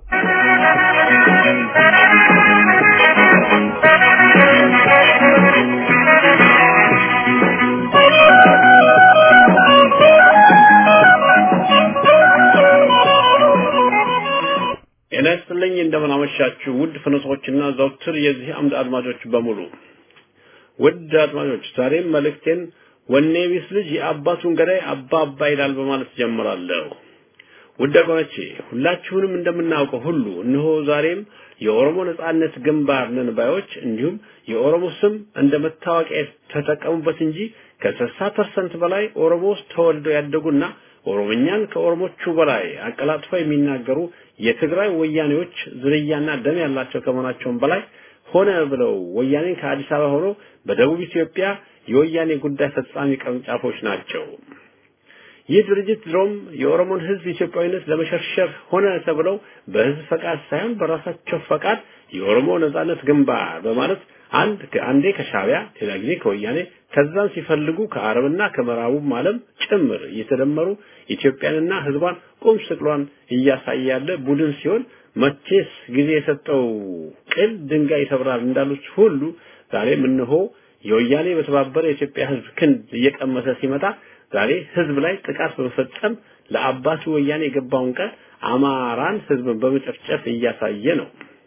ጤና ይስጥልኝ እንደምን አመሻችሁ ውድ ፍኖቶችና ዘውትር የዚህ አምድ አድማጮች በሙሉ ውድ አድማጮች ዛሬም መልእክቴን ወኔ ቢስ ልጅ የአባቱን ገዳይ አባ አባ ይላል በማለት ጀምራለሁ ውድ ወገኖቼ ሁላችሁንም እንደምናውቀው ሁሉ እነሆ ዛሬም የኦሮሞ ነጻነት ግንባር ነን ባዮች እንዲሁም የኦሮሞ ስም እንደ መታወቂያ ተጠቀሙበት እንጂ ከስልሳ ፐርሰንት በላይ ኦሮሞ ውስጥ ተወልደው ያደጉና ኦሮምኛን ከኦሮሞቹ በላይ አቀላጥፈው የሚናገሩ የትግራይ ወያኔዎች ዝርያና ደም ያላቸው ከመሆናቸውም በላይ ሆነ ብለው ወያኔን ከአዲስ አበባ ሆኖ በደቡብ ኢትዮጵያ የወያኔ ጉዳይ ፈጻሚ ቅርንጫፎች ናቸው። ይህ ድርጅት ድሮም የኦሮሞን ሕዝብ ኢትዮጵያዊነት ለመሸርሸር ሆነ ተብለው በሕዝብ ፈቃድ ሳይሆን በራሳቸው ፈቃድ የኦሮሞ ነጻነት ግንባር በማለት አንድ አንዴ ከሻቢያ ሌላ ጊዜ ከወያኔ ከዛም ሲፈልጉ ከአረብና ከምዕራቡም ዓለም ጭምር እየተደመሩ ኢትዮጵያንና ህዝቧን ቁም ስቅሏን እያሳየ ያለ ቡድን ሲሆን መቼስ ጊዜ የሰጠው ቅል ድንጋይ ይሰብራል እንዳሉት ሁሉ ዛሬም እነሆ የወያኔ በተባበረ የኢትዮጵያ ህዝብ ክንድ እየቀመሰ ሲመጣ ዛሬ ህዝብ ላይ ጥቃት በመፈጸም ለአባቱ ወያኔ የገባውን ቃል አማራን ህዝብን በመጨፍጨፍ እያሳየ ነው።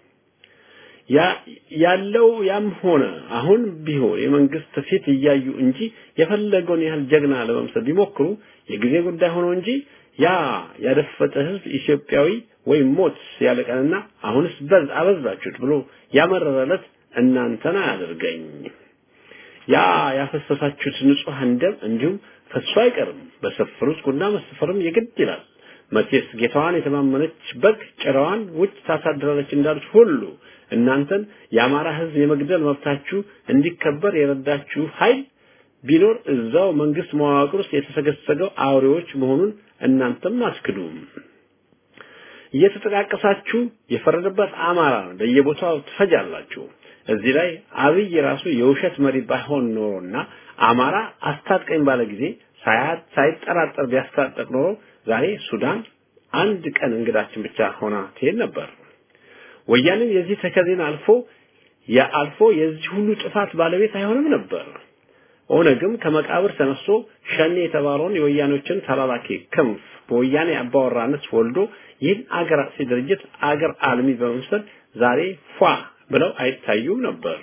ያለው ያም ሆነ አሁን ቢሆን የመንግስት ፊት እያዩ እንጂ የፈለገውን ያህል ጀግና ለመምሰል ቢሞክሩ የጊዜ ጉዳይ ሆኖ እንጂ ያ ያደፈጠ ህዝብ ኢትዮጵያዊ ወይም ሞት ያለቀንና አሁንስ በዝ አበዛችሁት ብሎ ያመረረለት እናንተን አያደርገኝ። ያ ያፈሰሳችሁት ንጹሐን ደም እንዲሁም ፈሶ አይቀርም። በሰፈሩት ቁና መሰፈርም የግድ ይላል። መቼስ ጌታዋን የተማመነች በግ ጭራዋን ውጭ ታሳድራለች እንዳሉት ሁሉ እናንተን የአማራ ህዝብ የመግደል መብታችሁ እንዲከበር የረዳችሁ ኃይል ቢኖር እዛው መንግስት መዋቅር ውስጥ የተሰገሰገው አውሬዎች መሆኑን እናንተም አትክዱም። እየተጠቃቀሳችሁ የፈረደበት አማራ በየቦታው ትፈጃላችሁ። እዚህ ላይ አብይ ራሱ የውሸት መሪ ባይሆን ኖሮና አማራ አስታጥቀኝ ባለ ጊዜ ሳያት ሳይጠራጠር ቢያስታጠቅ ኖሮ ዛሬ ሱዳን አንድ ቀን እንግዳችን ብቻ ሆና ትሄድ ነበር። ወያኔም የዚህ ተከዜን አልፎ የአልፎ የዚህ ሁሉ ጥፋት ባለቤት አይሆንም ነበር። ኦነግም ከመቃብር ተነስቶ ሸኔ የተባለውን የወያኔዎችን ተላላኪ ክንፍ በወያኔ አባወራነት ወልዶ ይህን አገር አጥፊ ድርጅት አገር አልሚ በመምሰል ዛሬ ፏ ብለው አይታዩም ነበር።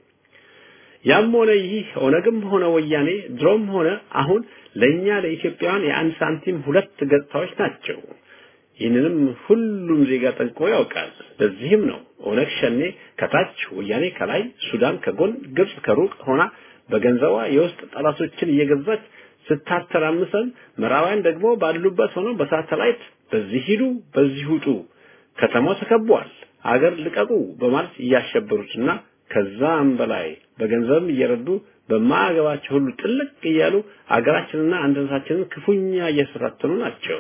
ያም ሆነ ይህ ኦነግም ሆነ ወያኔ ድሮም ሆነ አሁን ለኛ ለኢትዮጵያውያን የአንድ ሳንቲም ሁለት ገጽታዎች ናቸው። ይህንንም ሁሉም ዜጋ ጠንቅቆ ያውቃል። ለዚህም ነው ኦነግ ሸኔ ከታች፣ ወያኔ ከላይ፣ ሱዳን ከጎን፣ ግብጽ ከሩቅ ሆና በገንዘቧ የውስጥ ጠላቶችን እየገዛች ስታተራምሰን፣ ምዕራባውያን ደግሞ ባሉበት ሆነው በሳተላይት በዚህ ሂዱ፣ በዚህ ውጡ፣ ከተማው ተከቧል፣ አገር ልቀቁ በማለት እያሸበሩትና ከዛም በላይ በገንዘብም እየረዱ በማያገባቸው ሁሉ ጥልቅ እያሉ አገራችንና አንድነታችንን ክፉኛ እየተፈታተኑ ናቸው።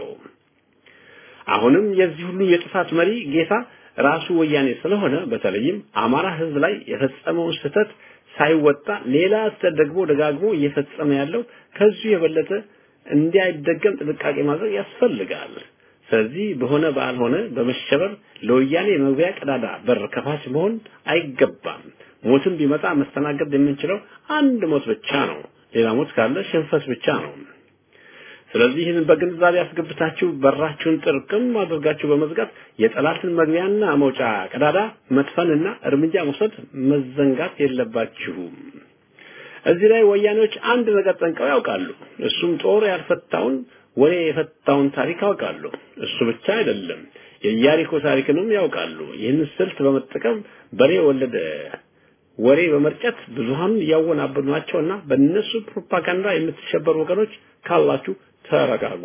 አሁንም የዚህ ሁሉ የጥፋት መሪ ጌታ ራሱ ወያኔ ስለሆነ በተለይም አማራ ሕዝብ ላይ የፈጸመውን ስህተት ሳይወጣ ሌላ ስህተት ደግሞ ደጋግሞ እየፈጸመ ያለው ከዚሁ የበለጠ እንዳይደገም ጥንቃቄ ማድረግ ያስፈልጋል። ስለዚህ በሆነ ባልሆነ በመሸበር ለወያኔ መግቢያ ቀዳዳ በር ከፋች መሆን አይገባም። ሞትም ቢመጣ መስተናገድ የምንችለው አንድ ሞት ብቻ ነው። ሌላ ሞት ካለ ሽንፈት ብቻ ነው። ስለዚህ ይህን በግንዛቤ ያስገብታችሁ በራችሁን ጥርቅም አድርጋችሁ በመዝጋት የጠላትን መግቢያና መውጫ ቀዳዳ መጥፈንና እርምጃ መውሰድ መዘንጋት የለባችሁም። እዚህ ላይ ወያኔዎች አንድ ነገር ጠንቀው ያውቃሉ። እሱም ጦር ያልፈታውን ወሬ የፈታውን ታሪክ ያውቃሉ። እሱ ብቻ አይደለም፣ የኢያሪኮ ታሪክንም ያውቃሉ። ይህን ስልት በመጠቀም በሬ ወለደ ወሬ በመርጨት ብዙሃኑን እያወናበዱ ናቸውና በእነሱ ፕሮፓጋንዳ የምትሸበሩ ወገኖች ካላችሁ ተረጋጉ።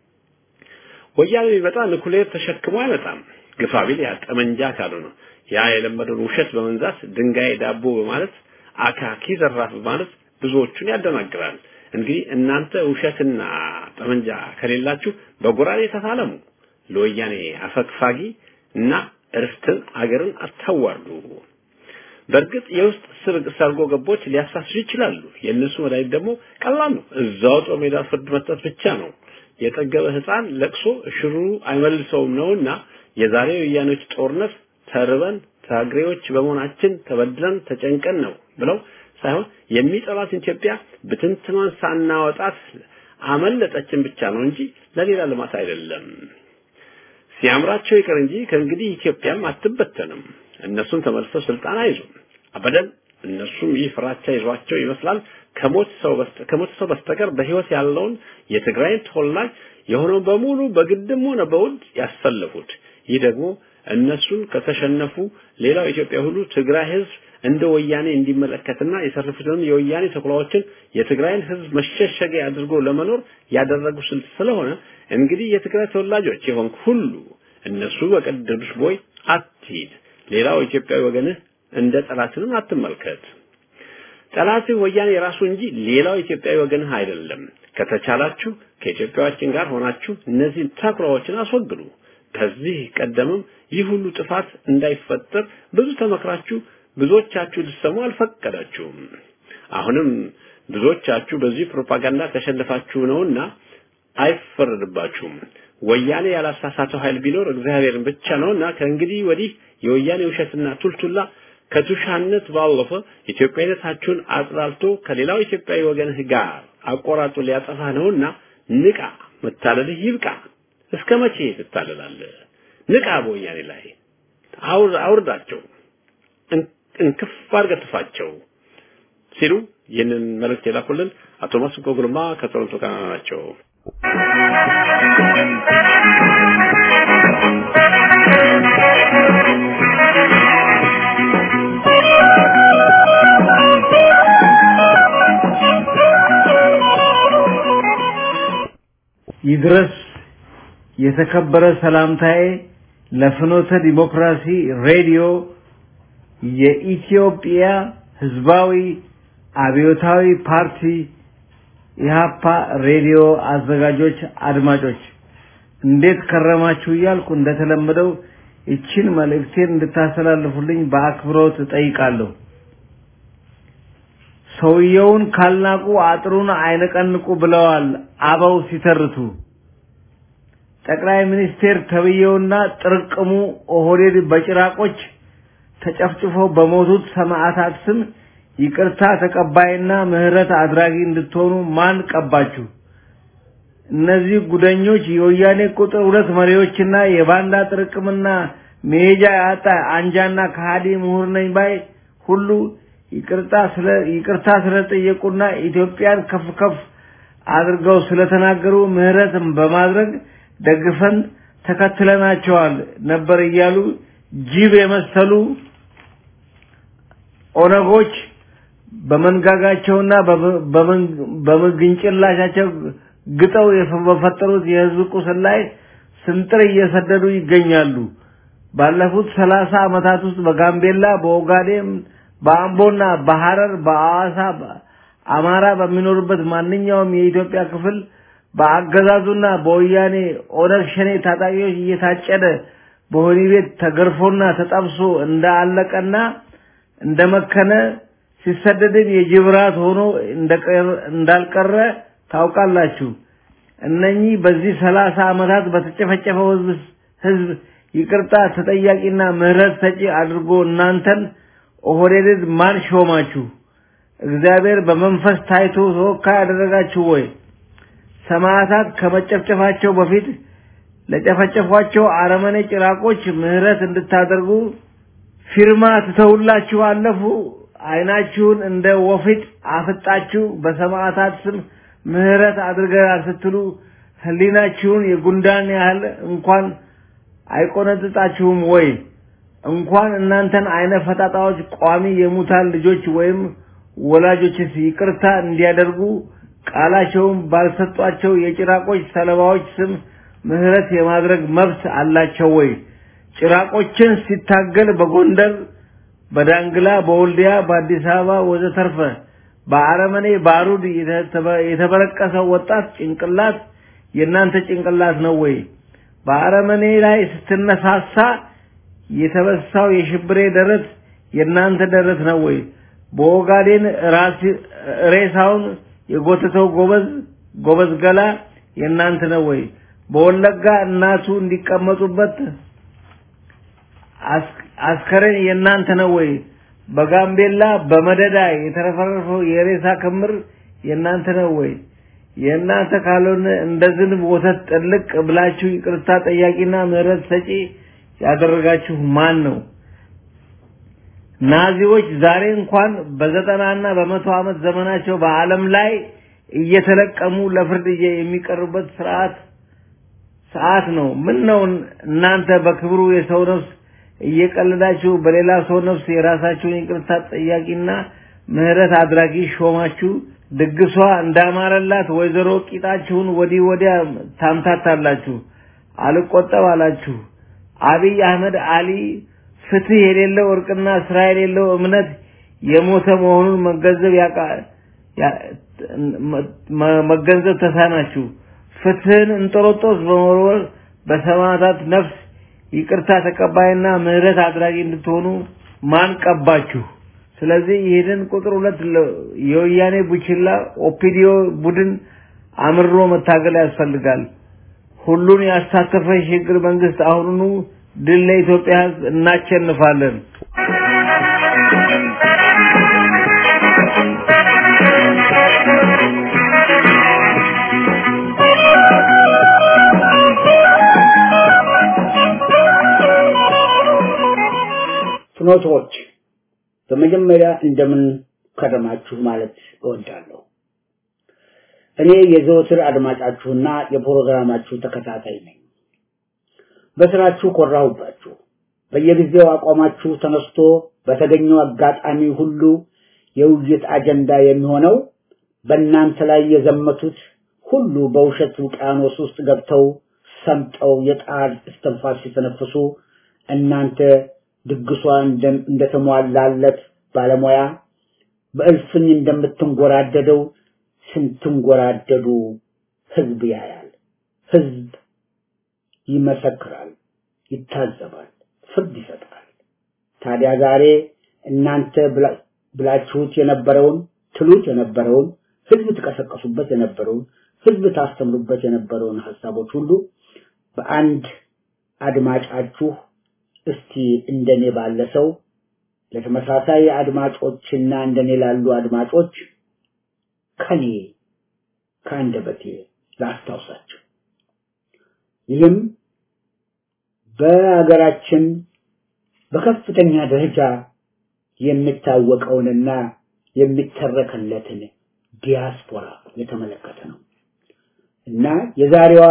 ወያኔ ቢመጣ ኑክሌር ተሸክሞ አይመጣም። ግፋ ቢል ያ ጠመንጃ ካልሆነ ያ የለመደውን ውሸት በመንዛት ድንጋይ ዳቦ በማለት አካኪ ዘራፍ በማለት ብዙዎቹን ያደናግራል። እንግዲህ እናንተ ውሸትና ጠመንጃ ከሌላችሁ በጎራዴ ተፋለሙ። ለወያኔ አፈግፋጊ እና እርስትን አገርን አታዋርዱ። በእርግጥ የውስጥ ሰርጎ ገቦች ሊያሳስሩ ይችላሉ። የእነሱ መድኃኒት ደግሞ ቀላል ነው። እዛው ጦር ሜዳ ፍርድ መስጠት ብቻ ነው። የጠገበ ሕፃን ለቅሶ ሽሩ አይመልሰውም ነውና የዛሬው የወያኔዎች ጦርነት ተርበን ታግሬዎች በመሆናችን ተበድለን ተጨንቀን ነው ብለው ሳይሆን የሚጠላት ኢትዮጵያ ብትንትኗን ሳናወጣት አመለጠችን ብቻ ነው እንጂ ለሌላ ልማት አይደለም። ሲያምራቸው ይቅር እንጂ ከእንግዲህ ኢትዮጵያም አትበተንም። እነሱም ተመልሰው ስልጣን አይዙም አበደን። እነሱም ይህ ፍራቻ ይዟቸው ይመስላል ከሞት ሰው ከሞት ሰው በስተቀር በህይወት ያለውን የትግራይን ተወላጅ የሆነው በሙሉ በግድም ሆነ በውድ ያሰለፉት። ይህ ደግሞ እነሱን ከተሸነፉ ሌላው ኢትዮጵያ ሁሉ ትግራይ ህዝብ እንደ ወያኔ እንዲመለከትና የተረፉትንም የወያኔ ተኩላዎችን የትግራይን ህዝብ መሸሸጊያ አድርጎ ለመኖር ያደረጉ ስልት ስለሆነ እንግዲህ የትግራይ ተወላጆች የሆንክ ሁሉ እነሱ በቀደዱሽ ቦይ አትሂድ። ሌላው ኢትዮጵያዊ ወገንህ እንደ ጠላትንም አትመልከት። ጠላትህ ወያኔ የራሱ እንጂ ሌላው ኢትዮጵያዊ ወገንህ አይደለም። ከተቻላችሁ ከኢትዮጵያዎችን ጋር ሆናችሁ እነዚህን ተኩላዎችን አስወግዱ። ከዚህ ቀደምም ይህ ሁሉ ጥፋት እንዳይፈጠር ብዙ ተመክራችሁ ብዙዎቻችሁ ልትሰሙ አልፈቀዳችሁም። አሁንም ብዙዎቻችሁ በዚህ ፕሮፓጋንዳ ተሸንፋችሁ ነውና አይፈረድባችሁም። ወያኔ ያላሳሳተው ኃይል ቢኖር እግዚአብሔርን ብቻ ነውና ከእንግዲህ ወዲህ የወያኔ ውሸትና ቱልቱላ ከቱሻነት ባለፈ ኢትዮጵያዊነታችሁን አጥላልቶ ከሌላው ኢትዮጵያዊ ወገንህ ጋር አቆራጡ ሊያጠፋ ነውና ንቃ፣ መታለልህ ይብቃ። እስከ መቼ ትታለላለህ? ንቃ፣ በወያኔ ላይ አውርዳቸው፣ እንክፍ አድርገህ ትፋቸው ሲሉ ይህንን መልእክት የላኩልን አቶ መስኮ ጉልማ ከቶሮንቶ ካናዳ ናቸው። ይድረስ የተከበረ ሰላምታዬ ለፍኖተ ዲሞክራሲ ሬዲዮ የኢትዮጵያ ሕዝባዊ አብዮታዊ ፓርቲ ኢህአፓ ሬዲዮ አዘጋጆች አድማጮች እንዴት ከረማችሁ እያልኩ እንደተለመደው ይችን መልእክቴን እንድታስተላልፉልኝ በአክብሮት እጠይቃለሁ። ሰውየውን ካልናቁ አጥሩን አይነቀንቁ ብለዋል አበው ሲተርቱ። ጠቅላይ ሚኒስቴር ተብዬውና ጥርቅሙ ኦህዴድ በጭራቆች ተጨፍጭፈው በሞቱት ሰማዕታት ስም ይቅርታ ተቀባይና ምህረት አድራጊ እንድትሆኑ ማን ቀባችሁ? እነዚህ ጉደኞች የወያኔ ቁጥር ሁለት መሪዎችና የባንዳ ጥርቅምና መሄጃ ያጣ አንጃና ከሃዲ ምሁር ነኝ ባይ ሁሉ ይቅርታ ስለ ይቅርታ ስለጠየቁና ኢትዮጵያን ከፍ ከፍ አድርገው ስለተናገሩ ምህረትም በማድረግ ደግፈን ተከትለናቸዋል ነበር እያሉ ጅብ የመሰሉ ኦነጎች በመንጋጋቸውና በምግንጭላሻቸው ግጠው በፈጠሩት የህዝብ ቁስል ላይ ስንጥር እየሰደዱ ይገኛሉ። ባለፉት ሰላሳ ዓመታት ውስጥ በጋምቤላ፣ በኦጋዴን፣ በአምቦና በሐረር፣ በአዋሳ አማራ በሚኖርበት ማንኛውም የኢትዮጵያ ክፍል በአገዛዙና በወያኔ ኦነግ ሸኔ ታጣቂዎች እየታጨደ በወህኒ ቤት ተገርፎና ተጠብሶ እንዳለቀና እንደመከነ ሲሰደድም የጅብራት ሆኖ እንዳልቀረ ታውቃላችሁ። እነኚህ በዚህ ሰላሳ ዓመታት በተጨፈጨፈው ህዝብ ህዝብ ይቅርታ ተጠያቂና ምህረት ሰጪ አድርጎ እናንተን ኦህዴድን ማን ሾማችሁ? እግዚአብሔር በመንፈስ ታይቶ ተወካይ ያደረጋችሁ ወይ? ሰማዕታት ከመጨፍጨፋቸው በፊት ለጨፈጨፏቸው አረመኔ ጭራቆች ምህረት እንድታደርጉ ፊርማ ትተውላችሁ አለፉ። አይናችሁን እንደ ወፊት አፍጣችሁ በሰማዕታት ስም ምህረት አድርገናል ስትሉ ህሊናችሁን የጉንዳን ያህል እንኳን አይቆነጥጣችሁም ወይ? እንኳን እናንተን አይነ ፈጣጣዎች ቋሚ የሙታን ልጆች ወይም ወላጆችስ ይቅርታ እንዲያደርጉ ቃላቸውን ባልሰጧቸው የጭራቆች ሰለባዎች ስም ምህረት የማድረግ መብት አላቸው ወይ? ጭራቆችን ሲታገል በጎንደር፣ በዳንግላ፣ በወልዲያ፣ በአዲስ አበባ ወዘተርፈ በአረመኔ ባሩድ የተበረቀሰው ወጣት ጭንቅላት የእናንተ ጭንቅላት ነው ወይ? በአረመኔ ላይ ስትነሳሳ የተበሳው የሽብሬ ደረት የእናንተ ደረት ነው ወይ? በኦጋዴን ሬሳውን የጎተተው ጎበዝ ጎበዝ ገላ የእናንተ ነው ወይ? በወለጋ እናቱ እንዲቀመጡበት አስከሬን የእናንተ ነው ወይ? በጋምቤላ በመደዳ የተረፈረፈው የሬሳ ክምር የእናንተ ነው ወይ? የእናንተ ካልሆነ እንደ ዝንብ ወተት ጥልቅ ብላችሁ ይቅርታ ጠያቂና ምህረት ሰጪ ያደረጋችሁ ማን ነው? ናዚዎች ዛሬ እንኳን በዘጠናና በመቶ ዓመት ዘመናቸው በዓለም ላይ እየተለቀሙ ለፍርድ የሚቀርቡበት ስርዓት ሰዓት ነው። ምን ነው እናንተ በክብሩ የሰው ነፍስ እየቀለዳችሁ በሌላ ሰው ነፍስ የራሳችሁን ይቅርታ ጠያቂና ምህረት አድራጊ ሾማችሁ ድግሷ እንዳማረላት ወይዘሮ ቂጣችሁን ወዲህ ወዲያ ታምታታላችሁ። አልቆጠብ አላችሁ። አብይ አህመድ አሊ ፍትህ የሌለው እርቅና ስራ የሌለው እምነት የሞተ መሆኑን መገንዘብ መገንዘብ ተሳናችሁ። ፍትህን እንጦሮጦስ በመወርወር በሰማዕታት ነፍስ ይቅርታ ተቀባይና ምህረት አድራጊ እንድትሆኑ ማን ቀባችሁ? ስለዚህ ይህንን ቁጥር ሁለት የወያኔ ቡችላ ኦፒዲዮ ቡድን አምሮ መታገል ያስፈልጋል። ሁሉን ያሳተፈ የሽግግር መንግስት አሁኑኑ ድል ለኢትዮጵያ ሕዝብ እናቸንፋለን። ፍኖቶች በመጀመሪያ እንደምን ከረማችሁ ማለት እወዳለሁ። እኔ የዘወትር አድማጫችሁና የፕሮግራማችሁ ተከታታይ ነኝ። በስራችሁ ኮራሁባችሁ። በየጊዜው አቋማችሁ ተነስቶ በተገኘው አጋጣሚ ሁሉ የውይይት አጀንዳ የሚሆነው በእናንተ ላይ የዘመቱት ሁሉ በውሸት ውቅያኖስ ውስጥ ገብተው ሰምጠው የጣር እስትንፋስ ሲተነፍሱ እናንተ ድግሷ እንደተሟላለት ባለሙያ በእልፍኝ እንደምትንጎራደደው ስንትንጎራደዱ ህዝብ ያያል። ህዝብ ይመሰክራል፣ ይታዘባል፣ ፍርድ ይሰጣል። ታዲያ ዛሬ እናንተ ብላችሁት የነበረውን ትሉት የነበረውን ህዝብ ትቀሰቀሱበት የነበረውን ህዝብ ታስተምሩበት የነበረውን ሀሳቦች ሁሉ በአንድ አድማጫችሁ እስቲ እንደኔ ባለ ሰው ለተመሳሳይ አድማጮችና እንደኔ ላሉ አድማጮች ከኔ ከአንደበቴ ላስታውሳቸው። ይህም በሀገራችን በከፍተኛ ደረጃ የሚታወቀውንና የሚተረከለትን ዲያስፖራ የተመለከተ ነው እና የዛሬዋ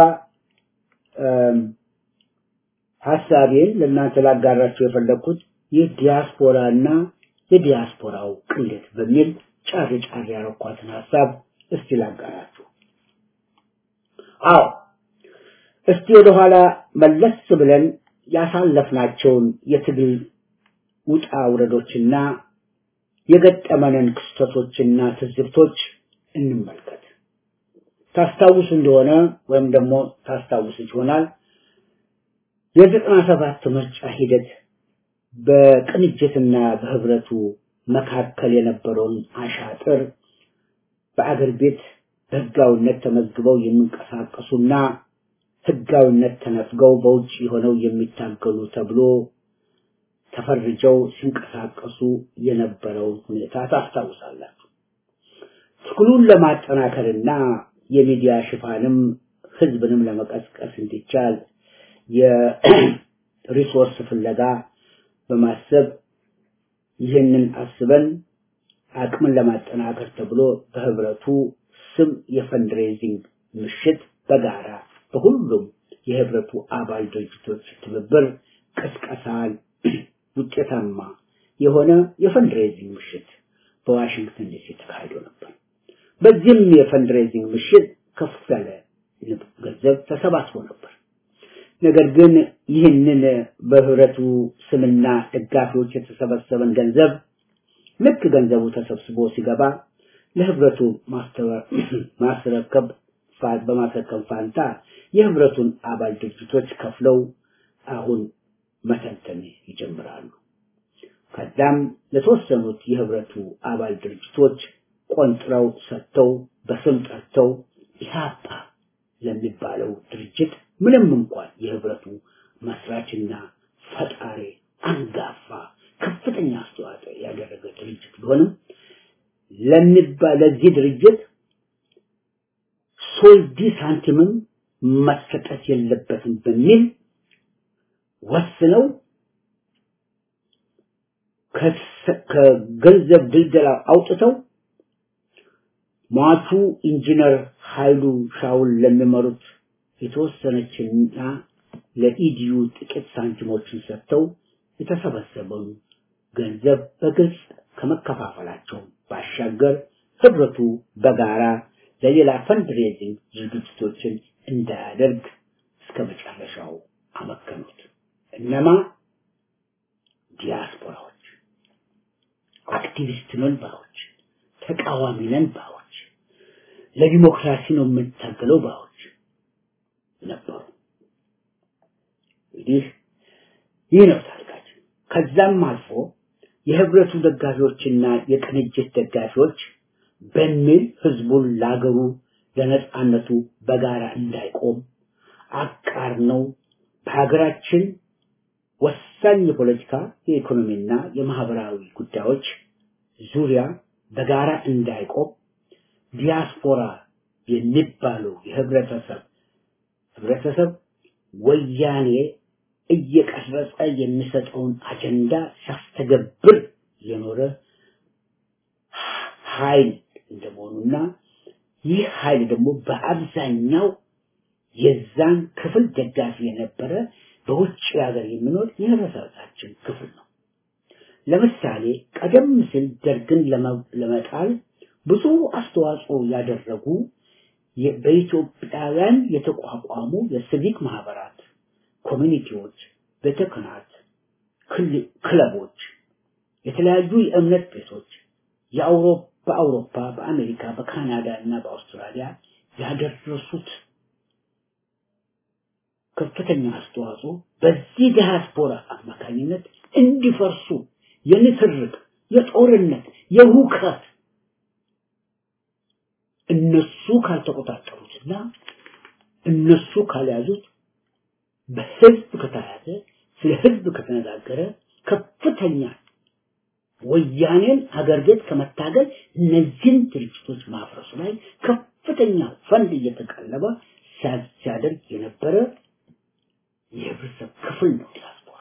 ሀሳቤን ለእናንተ ላጋራቸው የፈለግኩት ይህ ዲያስፖራ እና የዲያስፖራው ቅሌት በሚል ጫር ጫር ያረኳትን ሀሳብ እስቲ ላጋራችሁ። አዎ እስቲ ወደኋላ መለስ ብለን ያሳለፍናቸውን የትግል ውጣ ውረዶችና የገጠመንን ክስተቶችና ትዝብቶች እንመልከት። ታስታውሱ እንደሆነ ወይም ደግሞ ታስታውሱ ይሆናል የዘጠና ሰባት ምርጫ ሂደት በቅንጅትና በህብረቱ መካከል የነበረውን አሻጥር በአገር ቤት በህጋዊነት ተመዝግበው የሚንቀሳቀሱና ህጋዊነት ተነፍገው በውጭ ሆነው የሚታገሉ ተብሎ ተፈርጀው ሲንቀሳቀሱ የነበረውን ሁኔታ ታስታውሳላችሁ። ትግሉን ለማጠናከርና የሚዲያ ሽፋንም ህዝብንም ለመቀስቀስ እንዲቻል የሪሶርስ ፍለጋ በማሰብ ይህንን አስበን አቅምን ለማጠናከር ተብሎ በህብረቱ ስም የፈንድሬዚንግ ምሽት በጋራ በሁሉም የህብረቱ አባል ድርጅቶች ትብብር ቅስቀሳን ውጤታማ የሆነ የፈንድሬዚንግ ምሽት በዋሽንግተን ዲሲ ተካሂዶ ነበር። በዚህም የፈንድሬዚንግ ምሽት ከፍ ያለ ገንዘብ ተሰባስቦ ነበር። ነገር ግን ይህንን በህብረቱ ስምና ደጋፊዎች የተሰበሰበን ገንዘብ ልክ ገንዘቡ ተሰብስቦ ሲገባ ለህብረቱ ማስረከብ በማስረከብ ፋንታ የህብረቱን አባል ድርጅቶች ከፍለው አሁን መተንተን ይጀምራሉ። ከዛም ለተወሰኑት የህብረቱ አባል ድርጅቶች ቆንጥረው ሰጥተው በስም ጠርተው ኢህአፓ ለሚባለው ድርጅት ምንም እንኳን የህብረቱ መስራችና ፈጣሪ አንጋፋ ከፍተኛ አስተዋጽኦ ያደረገ ድርጅት ቢሆንም ለሚባ ለዚህ ድርጅት ሶልዲ ሳንቲምም መሰጠት የለበትም በሚል ወስነው ከገንዘብ ድልደላ አውጥተው ሟቹ ኢንጂነር ኃይሉ ሻውል ለሚመሩት የተወሰነችና ለኢዲዩ ጥቂት ሳንቲሞችን ሰጥተው የተሰበሰበውን ገንዘብ በግልጽ ከመከፋፈላቸው ባሻገር ህብረቱ በጋራ ለሌላ ፈንድሬዚንግ ዝግጅቶችን እንዳያደርግ እስከ መጨረሻው አመከኑት። እነማ ዲያስፖራዎች፣ አክቲቪስት ነን ባዮች፣ ተቃዋሚ ነን ባዮች፣ ለዲሞክራሲ ነው የምንታገለው ባዮች ነበሩ። እንግዲህ ይህ ነው ታሪካችን። ከዛም አልፎ የህብረቱ ደጋፊዎችና የቅንጅት ደጋፊዎች በሚል ህዝቡን ላገሩ ለነጻነቱ በጋራ እንዳይቆም አቃር ነው በሀገራችን ወሳኝ የፖለቲካ የኢኮኖሚና የማህበራዊ ጉዳዮች ዙሪያ በጋራ እንዳይቆም ዲያስፖራ የሚባለው የህብረተሰብ ህብረተሰብ ወያኔ እየቀረጸ የሚሰጠውን አጀንዳ ሲያስተገብር የኖረ ኃይል እንደመሆኑና ይህ ኃይል ደግሞ በአብዛኛው የዛን ክፍል ደጋፊ የነበረ በውጭ ሀገር የሚኖር የህብረተሰባችን ክፍል ነው። ለምሳሌ ቀደም ሲል ደርግን ለመጣል ብዙ አስተዋጽኦ ያደረጉ በኢትዮጵያውያን የተቋቋሙ የሲቪክ ማህበራት፣ ኮሚኒቲዎች፣ ቤተ ክህነት፣ ክለቦች፣ የተለያዩ የእምነት ቤቶች የአውሮፓ በአውሮፓ፣ በአሜሪካ፣ በካናዳ እና በአውስትራሊያ ያደረሱት ከፍተኛ አስተዋጽኦ በዚህ ዲያስፖራ አማካኝነት እንዲፈርሱ የንትርክ፣ የጦርነት፣ የሁከት እነሱ ካልተቆጣጠሩትና እነሱ ካልያዙት በህዝብ ከተያዘ ስለ ህዝብ ከተነጋገረ ከፍተኛ ወያኔን ሀገር ቤት ከመታገል እነዚህን ድርጅቶች ማፍረሱ ላይ ከፍተኛ ፈንድ እየተቀለበ ሲያደርግ የነበረ የህብረተሰብ ክፍል ነው ዲያስፖራ።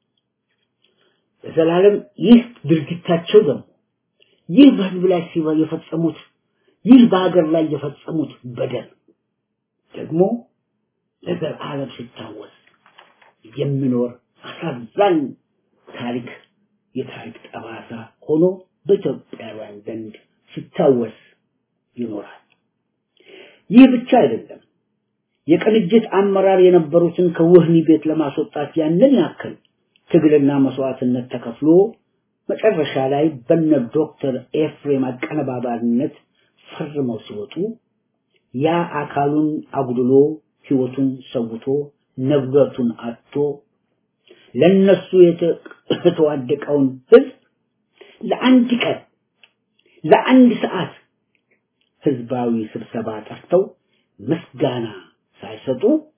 በዘላለም ይህ ድርጊታቸው ደግሞ ይህ በህዝብ ላይ የፈጸሙት ይህ በሀገር ላይ የፈጸሙት በደል ደግሞ ለዘላለም ሲታወስ የሚኖር አሳዛኝ ታሪክ የታሪክ ጠባሳ ሆኖ በኢትዮጵያውያን ዘንድ ሲታወስ ይኖራል። ይህ ብቻ አይደለም። የቅንጅት አመራር የነበሩትን ከወህኒ ቤት ለማስወጣት ያንን ያክል ትግልና መስዋዕትነት ተከፍሎ መጨረሻ ላይ በነ ዶክተር ኤፍሬም አቀነባባሪነት ፈርመው ሲወጡ ያ አካሉን አጉድሎ ህይወቱን ሰውቶ ንብረቱን አጥቶ ለነሱ የተዋደቀውን ህዝብ ለአንድ ቀን ለአንድ ሰዓት ህዝባዊ ስብሰባ ጠርተው ምስጋና ሳይሰጡ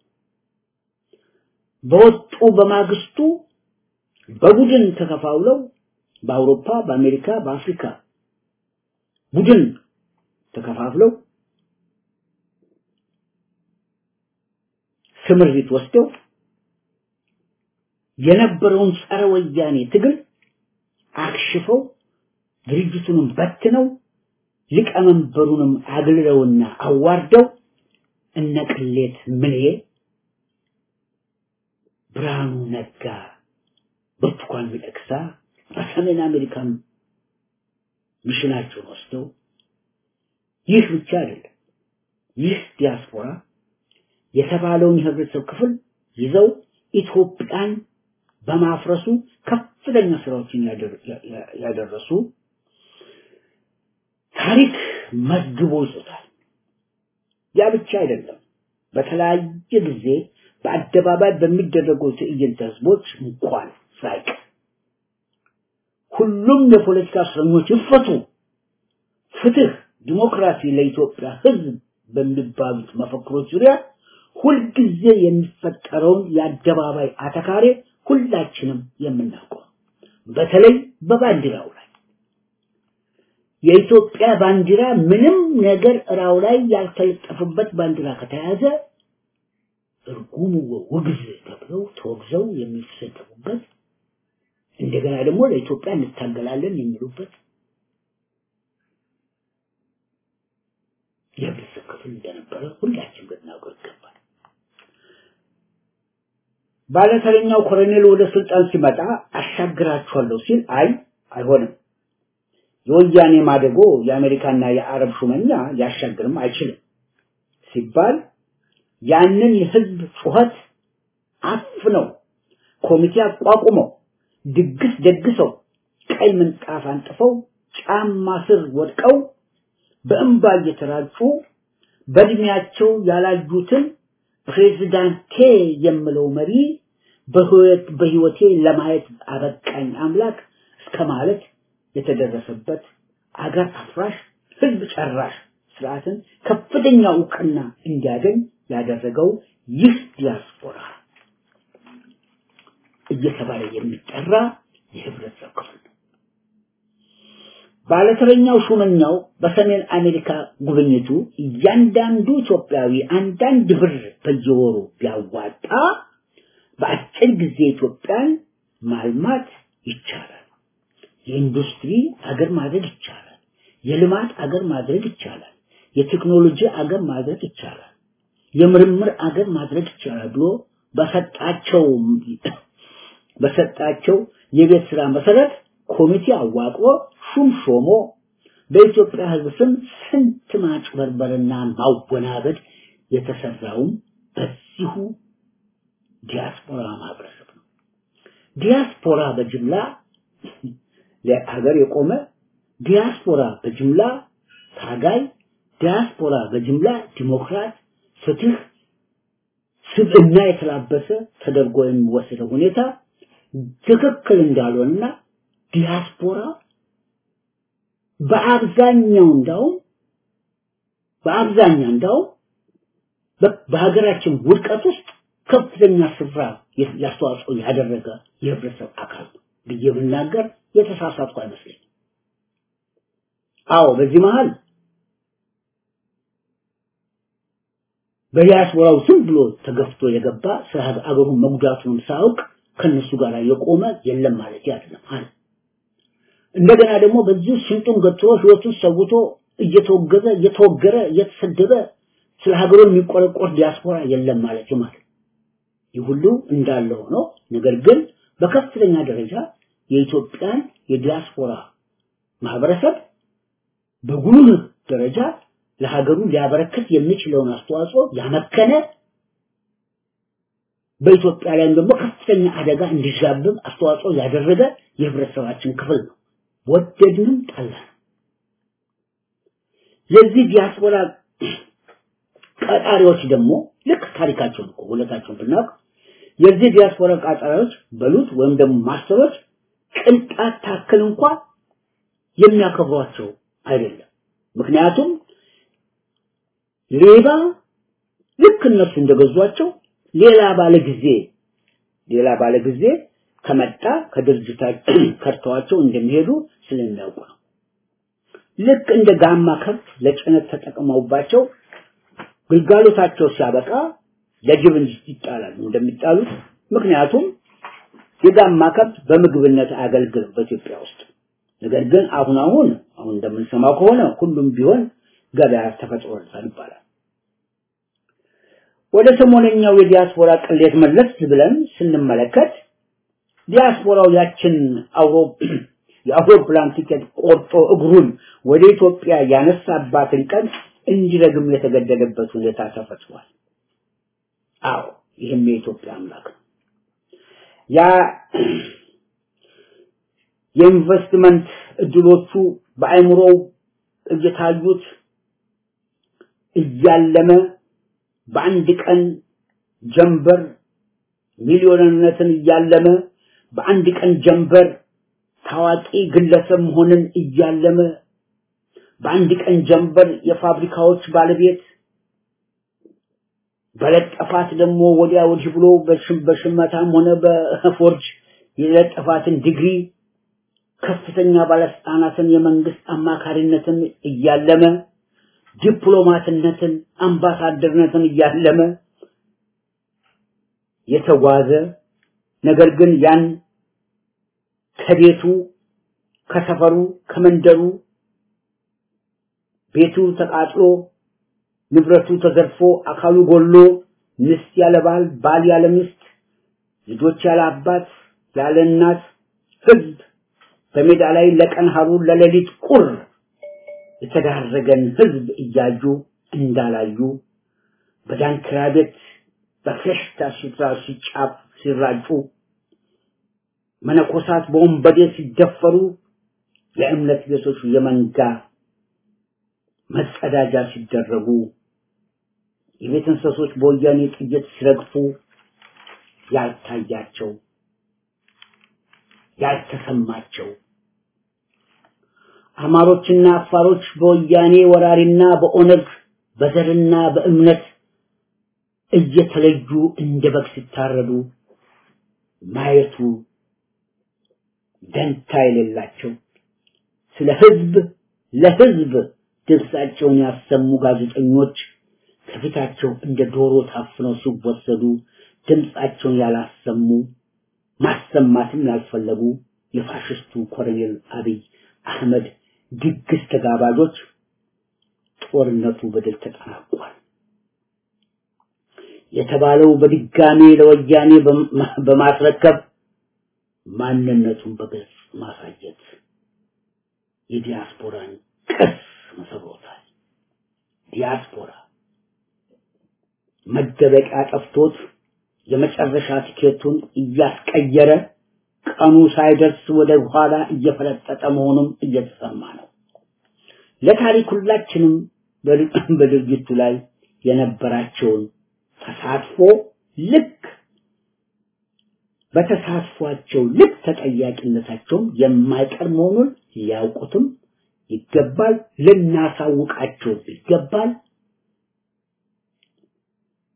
በወጡ በማግስቱ በቡድን ተከፋውለው በአውሮፓ፣ በአሜሪካ፣ በአፍሪካ ቡድን ተከፋፍለው ስምሪት ወስደው የነበረውን ጸረ ወያኔ ትግል አክሽፈው ድርጅቱንም በትነው ሊቀመንበሩንም አግልለውና አዋርደው እነ ቅሌት ምኔ ብርሃኑ ነጋ ብርቱካን ሚደቅሳ በሰሜን አሜሪካን ሚሽናቸውን ወስደው ይህ ብቻ አይደለም ይህ ዲያስፖራ የተባለውን የህብረተሰብ ክፍል ይዘው ኢትዮጵያን በማፍረሱ ከፍተኛ ስራዎችን ያደረሱ ታሪክ መዝግቦ ይዞታል። ያ ብቻ አይደለም። በተለያየ ጊዜ በአደባባይ በሚደረጉ ትዕይንተ ህዝቦች እንኳን ሳይቀር ሁሉም የፖለቲካ እስረኞች ይፈቱ፣ ፍትህ፣ ዲሞክራሲ ለኢትዮጵያ ህዝብ በሚባሉት መፈክሮች ዙሪያ ሁልጊዜ የሚፈጠረውን የአደባባይ አተካሬ ሁላችንም የምናውቀው በተለይ በባንዲራው ላይ የኢትዮጵያ ባንዲራ ምንም ነገር እራው ላይ ያልተለጠፈበት ባንዲራ ከተያዘ እርጉም ውግዝ ተብለው ተወግዘው የሚሰደቡበት እንደገና ደግሞ ለኢትዮጵያ እንታገላለን የሚሉበት የህብረተሰብ ክፍል እንደነበረ ሁላችን ልናውቀው ይገባል። ባለተረኛው ኮሎኔል ወደ ስልጣን ሲመጣ አሻግራችኋለሁ ሲል አይ አይሆንም፣ የወያኔ ማደጎ የአሜሪካና የአረብ ሹመኛ ሊያሻግርም አይችልም ሲባል ያንን የህዝብ ጩኸት አፍነው ኮሚቴ አቋቁመው ድግስ ደግሰው ቀይ ምንጣፍ አንጥፈው ጫማ ስር ወድቀው በእንባ እየተራጩ በእድሜያቸው ያላዩትን ፕሬዝዳንቴ የምለው መሪ በህይወቴ ለማየት አበቃኝ አምላክ እስከ ማለት የተደረሰበት አገር አፍራሽ ህዝብ ጨራሽ ስርዓትን ከፍተኛ እውቅና እንዲያገኝ ያደረገው ይህ ዲያስፖራ እየተባለ የሚጠራ የህብረተሰብ ክፍል ነው። ባለተረኛው ሹመኛው በሰሜን አሜሪካ ጉብኝቱ እያንዳንዱ ኢትዮጵያዊ አንዳንድ ብር በየወሩ ቢያዋጣ በአጭር ጊዜ ኢትዮጵያን ማልማት ይቻላል። የኢንዱስትሪ አገር ማድረግ ይቻላል። የልማት አገር ማድረግ ይቻላል። የቴክኖሎጂ አገር ማድረግ ይቻላል። የምርምር አገር ማድረግ ይቻላል ብሎ በሰጣቸው በሰጣቸው የቤት ስራ መሰረት ኮሚቴ አዋቅሮ ሹም ሾሞ በኢትዮጵያ ህዝብ ስም ስንት ማጭበርበርና ማወናበድ የተሰራውም በዚሁ ዲያስፖራ ማህበረሰብ ነው። ዲያስፖራ በጅምላ ለሀገር የቆመ ዲያስፖራ በጅምላ ታጋይ፣ ዲያስፖራ በጅምላ ዲሞክራት፣ ፍትህ፣ ስብዕና የተላበሰ ተደርጎ የሚወሰደው ሁኔታ ትክክል እንዳልሆነና ዲያስፖራ በአብዛኛው እንዳውም በአብዛኛው እንዳውም በሀገራችን ውድቀት ውስጥ ከፍተኛ ስፍራ ያስተዋጽኦ ያደረገ የህብረተሰብ አካል ነው። ብዬ ብናገር የተሳሳትኩ አይመስለኝም። አዎ በዚህ መሃል በዲያስፖራው ዝም ብሎ ተገፍቶ የገባ ስለ አገሩን መጉዳቱንም ሳያውቅ ከነሱ ጋር የቆመ የለም ማለት አይደለም አለ። እንደገና ደግሞ በዚህ ሽንጡን ገትሮ ህይወቱን ሰውቶ እየተወገዘ እየተወገረ እየተሰደበ ስለ ሀገሩ የሚቆረቆር ዲያስፖራ የለም ማለት ማለት ይህ ሁሉ እንዳለ ሆኖ ነገር ግን በከፍተኛ ደረጃ የኢትዮጵያን የዲያስፖራ ማህበረሰብ በጉልህ ደረጃ ለሀገሩ ሊያበረክት የሚችለውን አስተዋጽኦ ያመከነ በኢትዮጵያ ላይም ደግሞ ከፍተኛ አደጋ እንዲዣብብ አስተዋጽኦ ያደረገ የህብረተሰባችን ክፍል ነው። ወደድንም ጠላን። የዚህ ዲያስፖራ ቀጣሪዎች ደግሞ ልክ ታሪካቸውን እኮ ውለታቸውን ብናውቅ የዚህ ዲያስፖራ ቀጣሪዎች በሉት ወይም ደግሞ ማስተሮች ቅንጣት ታክል እንኳን የሚያከብሯቸው አይደለም። ምክንያቱም ሌባ ልክ እነሱ እንደገዟቸው ሌላ ባለ ጊዜ ሌላ ባለ ጊዜ ከመጣ ከድርጅታቸው ከርተዋቸው እንደሚሄዱ ስለሚያውቁ ነው። ልክ እንደ ጋማ ከብት ለጭነት ተጠቅመውባቸው ግልጋሎታቸው ሲያበቃ ለጅብ ይጣላሉ እንደሚጣሉት። ምክንያቱም የጋማ ከብት በምግብነት አያገልግልም በኢትዮጵያ ውስጥ። ነገር ግን አሁን አሁን አሁን እንደምንሰማው ከሆነ ሁሉም ቢሆን ገበያ ተፈጥሮለታል ይባላል። ወደ ሰሞነኛው የዲያስፖራ ቅሌት መለስ ብለን ስንመለከት ዲያስፖራው ያችን የአውሮፕላን ቲኬት ቆርጦ እግሩን ወደ ኢትዮጵያ ያነሳባትን ቀን እንዲረግም የተገደደበት ሁኔታ ተፈጥሯል። አዎ ይህም የኢትዮጵያ አምላክ ነው። ያ የኢንቨስትመንት እድሎቹ በአይምሮው እየታዩት እያለመ በአንድ ቀን ጀንበር ሚሊዮንነትን እያለመ በአንድ ቀን ጀንበር ታዋቂ ግለሰብ መሆንን እያለመ በአንድ ቀን ጀንበር የፋብሪካዎች ባለቤት በለጠፋት ደግሞ ወዲያ ወዲህ ብሎ በሽመታም ሆነ በፎርጅ የለጠፋትን ዲግሪ ከፍተኛ ባለስልጣናትን የመንግስት አማካሪነትን እያለመ ዲፕሎማትነትን አምባሳደርነትን እያለመ የተጓዘ ነገር ግን ያን ከቤቱ ከሰፈሩ ከመንደሩ ቤቱ ተቃጥሎ ንብረቱ ተዘርፎ አካሉ ጎሎ ሚስት ያለ ባል ባል ያለ ሚስት ልጆች ያለ አባት ያለ እናት ህዝብ በሜዳ ላይ ለቀን ሀሩር ለሌሊት ቁር የተዳረገን ህዝብ እያዩ እንዳላዩ በዳንኪራ ቤት በፌሽታ ሲራ ሲጫፍ ሲራጩ መነኮሳት በወንበዴ ሲደፈሩ የእምነት ቤቶች የመንጋ መጸዳጃ ሲደረጉ የቤት እንስሶች በወያኔ ጥይት ሲረግፉ ያልታያቸው ያልተሰማቸው አማሮችና አፋሮች በወያኔ ወራሪና በኦነግ በዘርና በእምነት እየተለዩ እንደ በግ ሲታረዱ ማየቱ ደንታ የሌላቸው ስለ ህዝብ ለህዝብ ድምፃቸውን ያሰሙ ጋዜጠኞች ከፊታቸው እንደ ዶሮ ታፍነው ሲወሰዱ ድምፃቸውን ያላሰሙ ማሰማትም ያልፈለጉ የፋሽስቱ ኮሎኔል አብይ አህመድ ድግስ ተጋባዦች ጦርነቱ በድል ተጠናቋል የተባለው በድጋሜ ለወያኔ በማስረከብ ማንነቱን በግልጽ ማሳየት የዲያስፖራን ቅስ መሰብሮታል። ዲያስፖራ መደበቂያ ጠፍቶት የመጨረሻ ቲኬቱን እያስቀየረ ቀኑ ሳይደርስ ወደ ኋላ እየፈለጠጠ መሆኑም እየተሰማ ነው። ለታሪክ ሁላችንም በድርጊቱ ላይ የነበራቸውን ተሳትፎ ልክ በተሳትፏቸው ልክ ተጠያቂነታቸውም የማይቀር መሆኑን ሊያውቁትም ይገባል፣ ልናሳውቃቸው ይገባል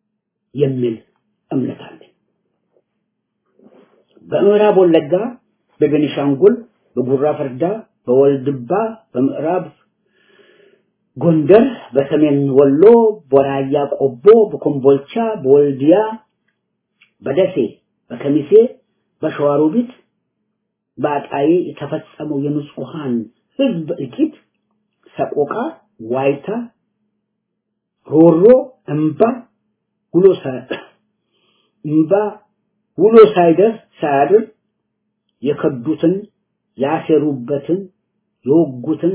የሚል እምነት አለኝ። በምዕራብ ወለጋ በቤኒሻንጉል፣ በጉራ ፈርዳ፣ በወልድባ፣ በምዕራብ ጎንደር፣ በሰሜን ወሎ፣ በራያ ቆቦ፣ በኮምቦልቻ፣ በወልዲያ፣ በደሴ፣ በከሚሴ፣ በሸዋሮቢት፣ በአጣዬ የተፈጸመው የንጹሃን ህዝብ እልቂት፣ ሰቆቃ፣ ዋይታ፣ ሮሮ፣ እንባ ውሎ እንባ ውሎ ሳይደርስ ሳያድር የከዱትን ያሴሩበትን የወጉትን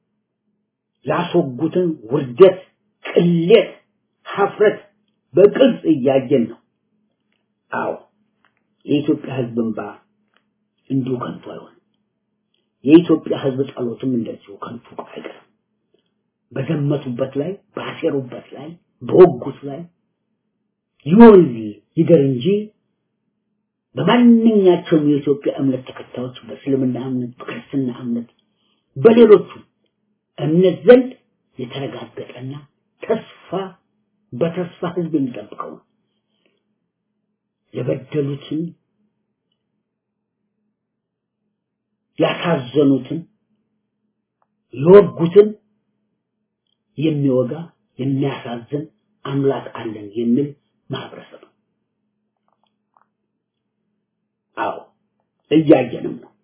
ያስወጉትን ውርደት፣ ቅሌት፣ ሀፍረት በቅርጽ እያየን ነው። አዎ የኢትዮጵያ ህዝብ እንባ እንዲሁ ከንቱ አይሆንም። የኢትዮጵያ ህዝብ ጸሎትም እንደዚሁ ከንቱ አይቀርም። በዘመቱበት ላይ ባሴሩበት ላይ በወጉት ላይ ይወል ይደር እንጂ በማንኛቸውም የኢትዮጵያ እምነት ተከታዮች በእስልምና እምነት፣ በክርስትና እምነት፣ በሌሎቹ እምነት ዘንድ የተረጋገጠና ተስፋ በተስፋ ህዝብ የሚጠብቀው ነው። የበደሉትን ያሳዘኑትን የወጉትን የሚወጋ የሚያሳዝን አምላክ አለን የሚል ማህበረሰብ ነው። አዎ እያየንም ነው።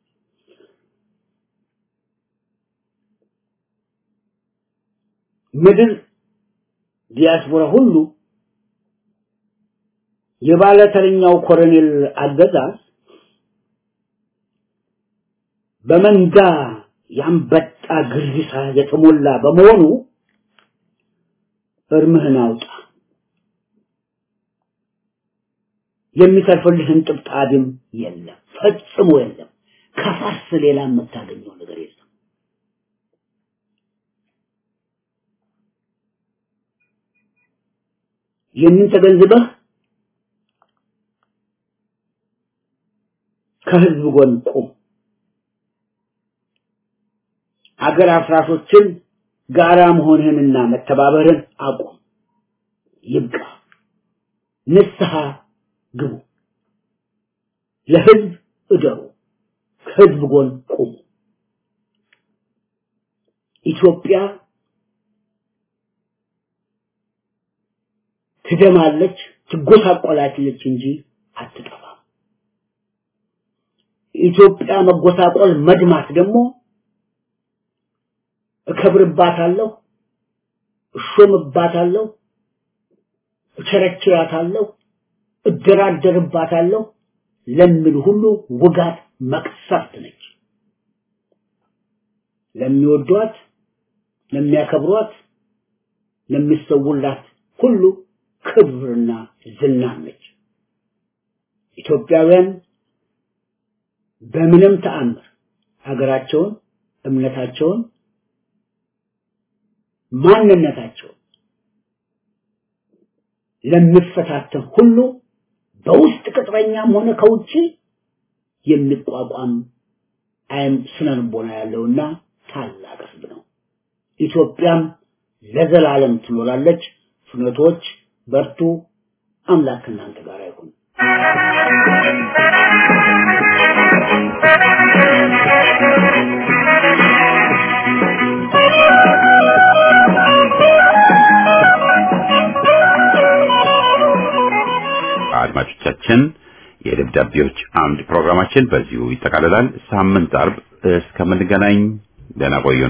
ምድር ዲያስፖራ ሁሉ የባለተረኛው ኮሎኔል አገዛዝ በመንጋ ያንበጣ ግርግሳ የተሞላ በመሆኑ እርምህን አውጣ። የሚተርፍልህን ጥብጣብም የለም፣ ፈጽሞ የለም። ከፋስ ሌላ የምታገኘው ነገር የለም። ይህንን ተገንዝበህ ከህዝብ ጎን ቁም። አገር አፍራሾችን ጋራ መሆንህንና መተባበርን አቁም። ይብቃ። ንስሐ ግቡ። ለህዝብ እደሩ። ከህዝብ ጎን ቁሙ። ኢትዮጵያ ትደማለች፣ ትጎሳቆላለች እንጂ አትጠፋም። ኢትዮጵያ መጎሳቆል መድማት ደግሞ እከብርባታለሁ፣ እሾምባታለሁ፣ እቸረችራታለሁ፣ እደራደርባታለሁ ለሚሉ ሁሉ ውጋት መቅሰፍት ነች። ለሚወዷት፣ ለሚያከብሯት፣ ለሚሰውላት ሁሉ ክብርና ዝና ነች። ኢትዮጵያውያን በምንም ተአምር ሀገራቸውን፣ እምነታቸውን፣ ማንነታቸውን ለሚፈታተን ሁሉ በውስጥ ቅጥረኛም ሆነ ከውጪ የሚቋቋም አይም ስነ ልቦና ያለውና ታላቅ ህዝብ ነው። ኢትዮጵያም ለዘላለም ትኖራለች። ፍኖቶች በርቱ። አምላክ እናንተ ጋር ይሁን። አድማጮቻችን የደብዳቤዎች አምድ ፕሮግራማችን በዚሁ ይጠቃልላል። ሳምንት አርብ እስከምንገናኝ ደህና ቆዩን።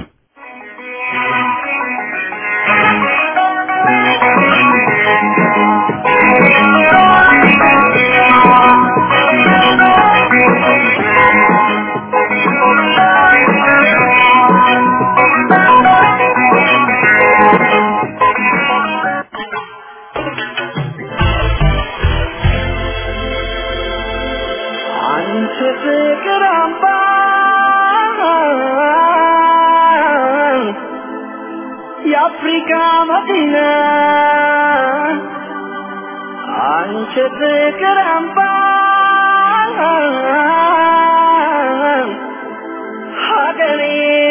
አንቺ ፍቅር አምባ የአፍሪካ መዲና አንቺ ፍቅር አምባ ሀገሬ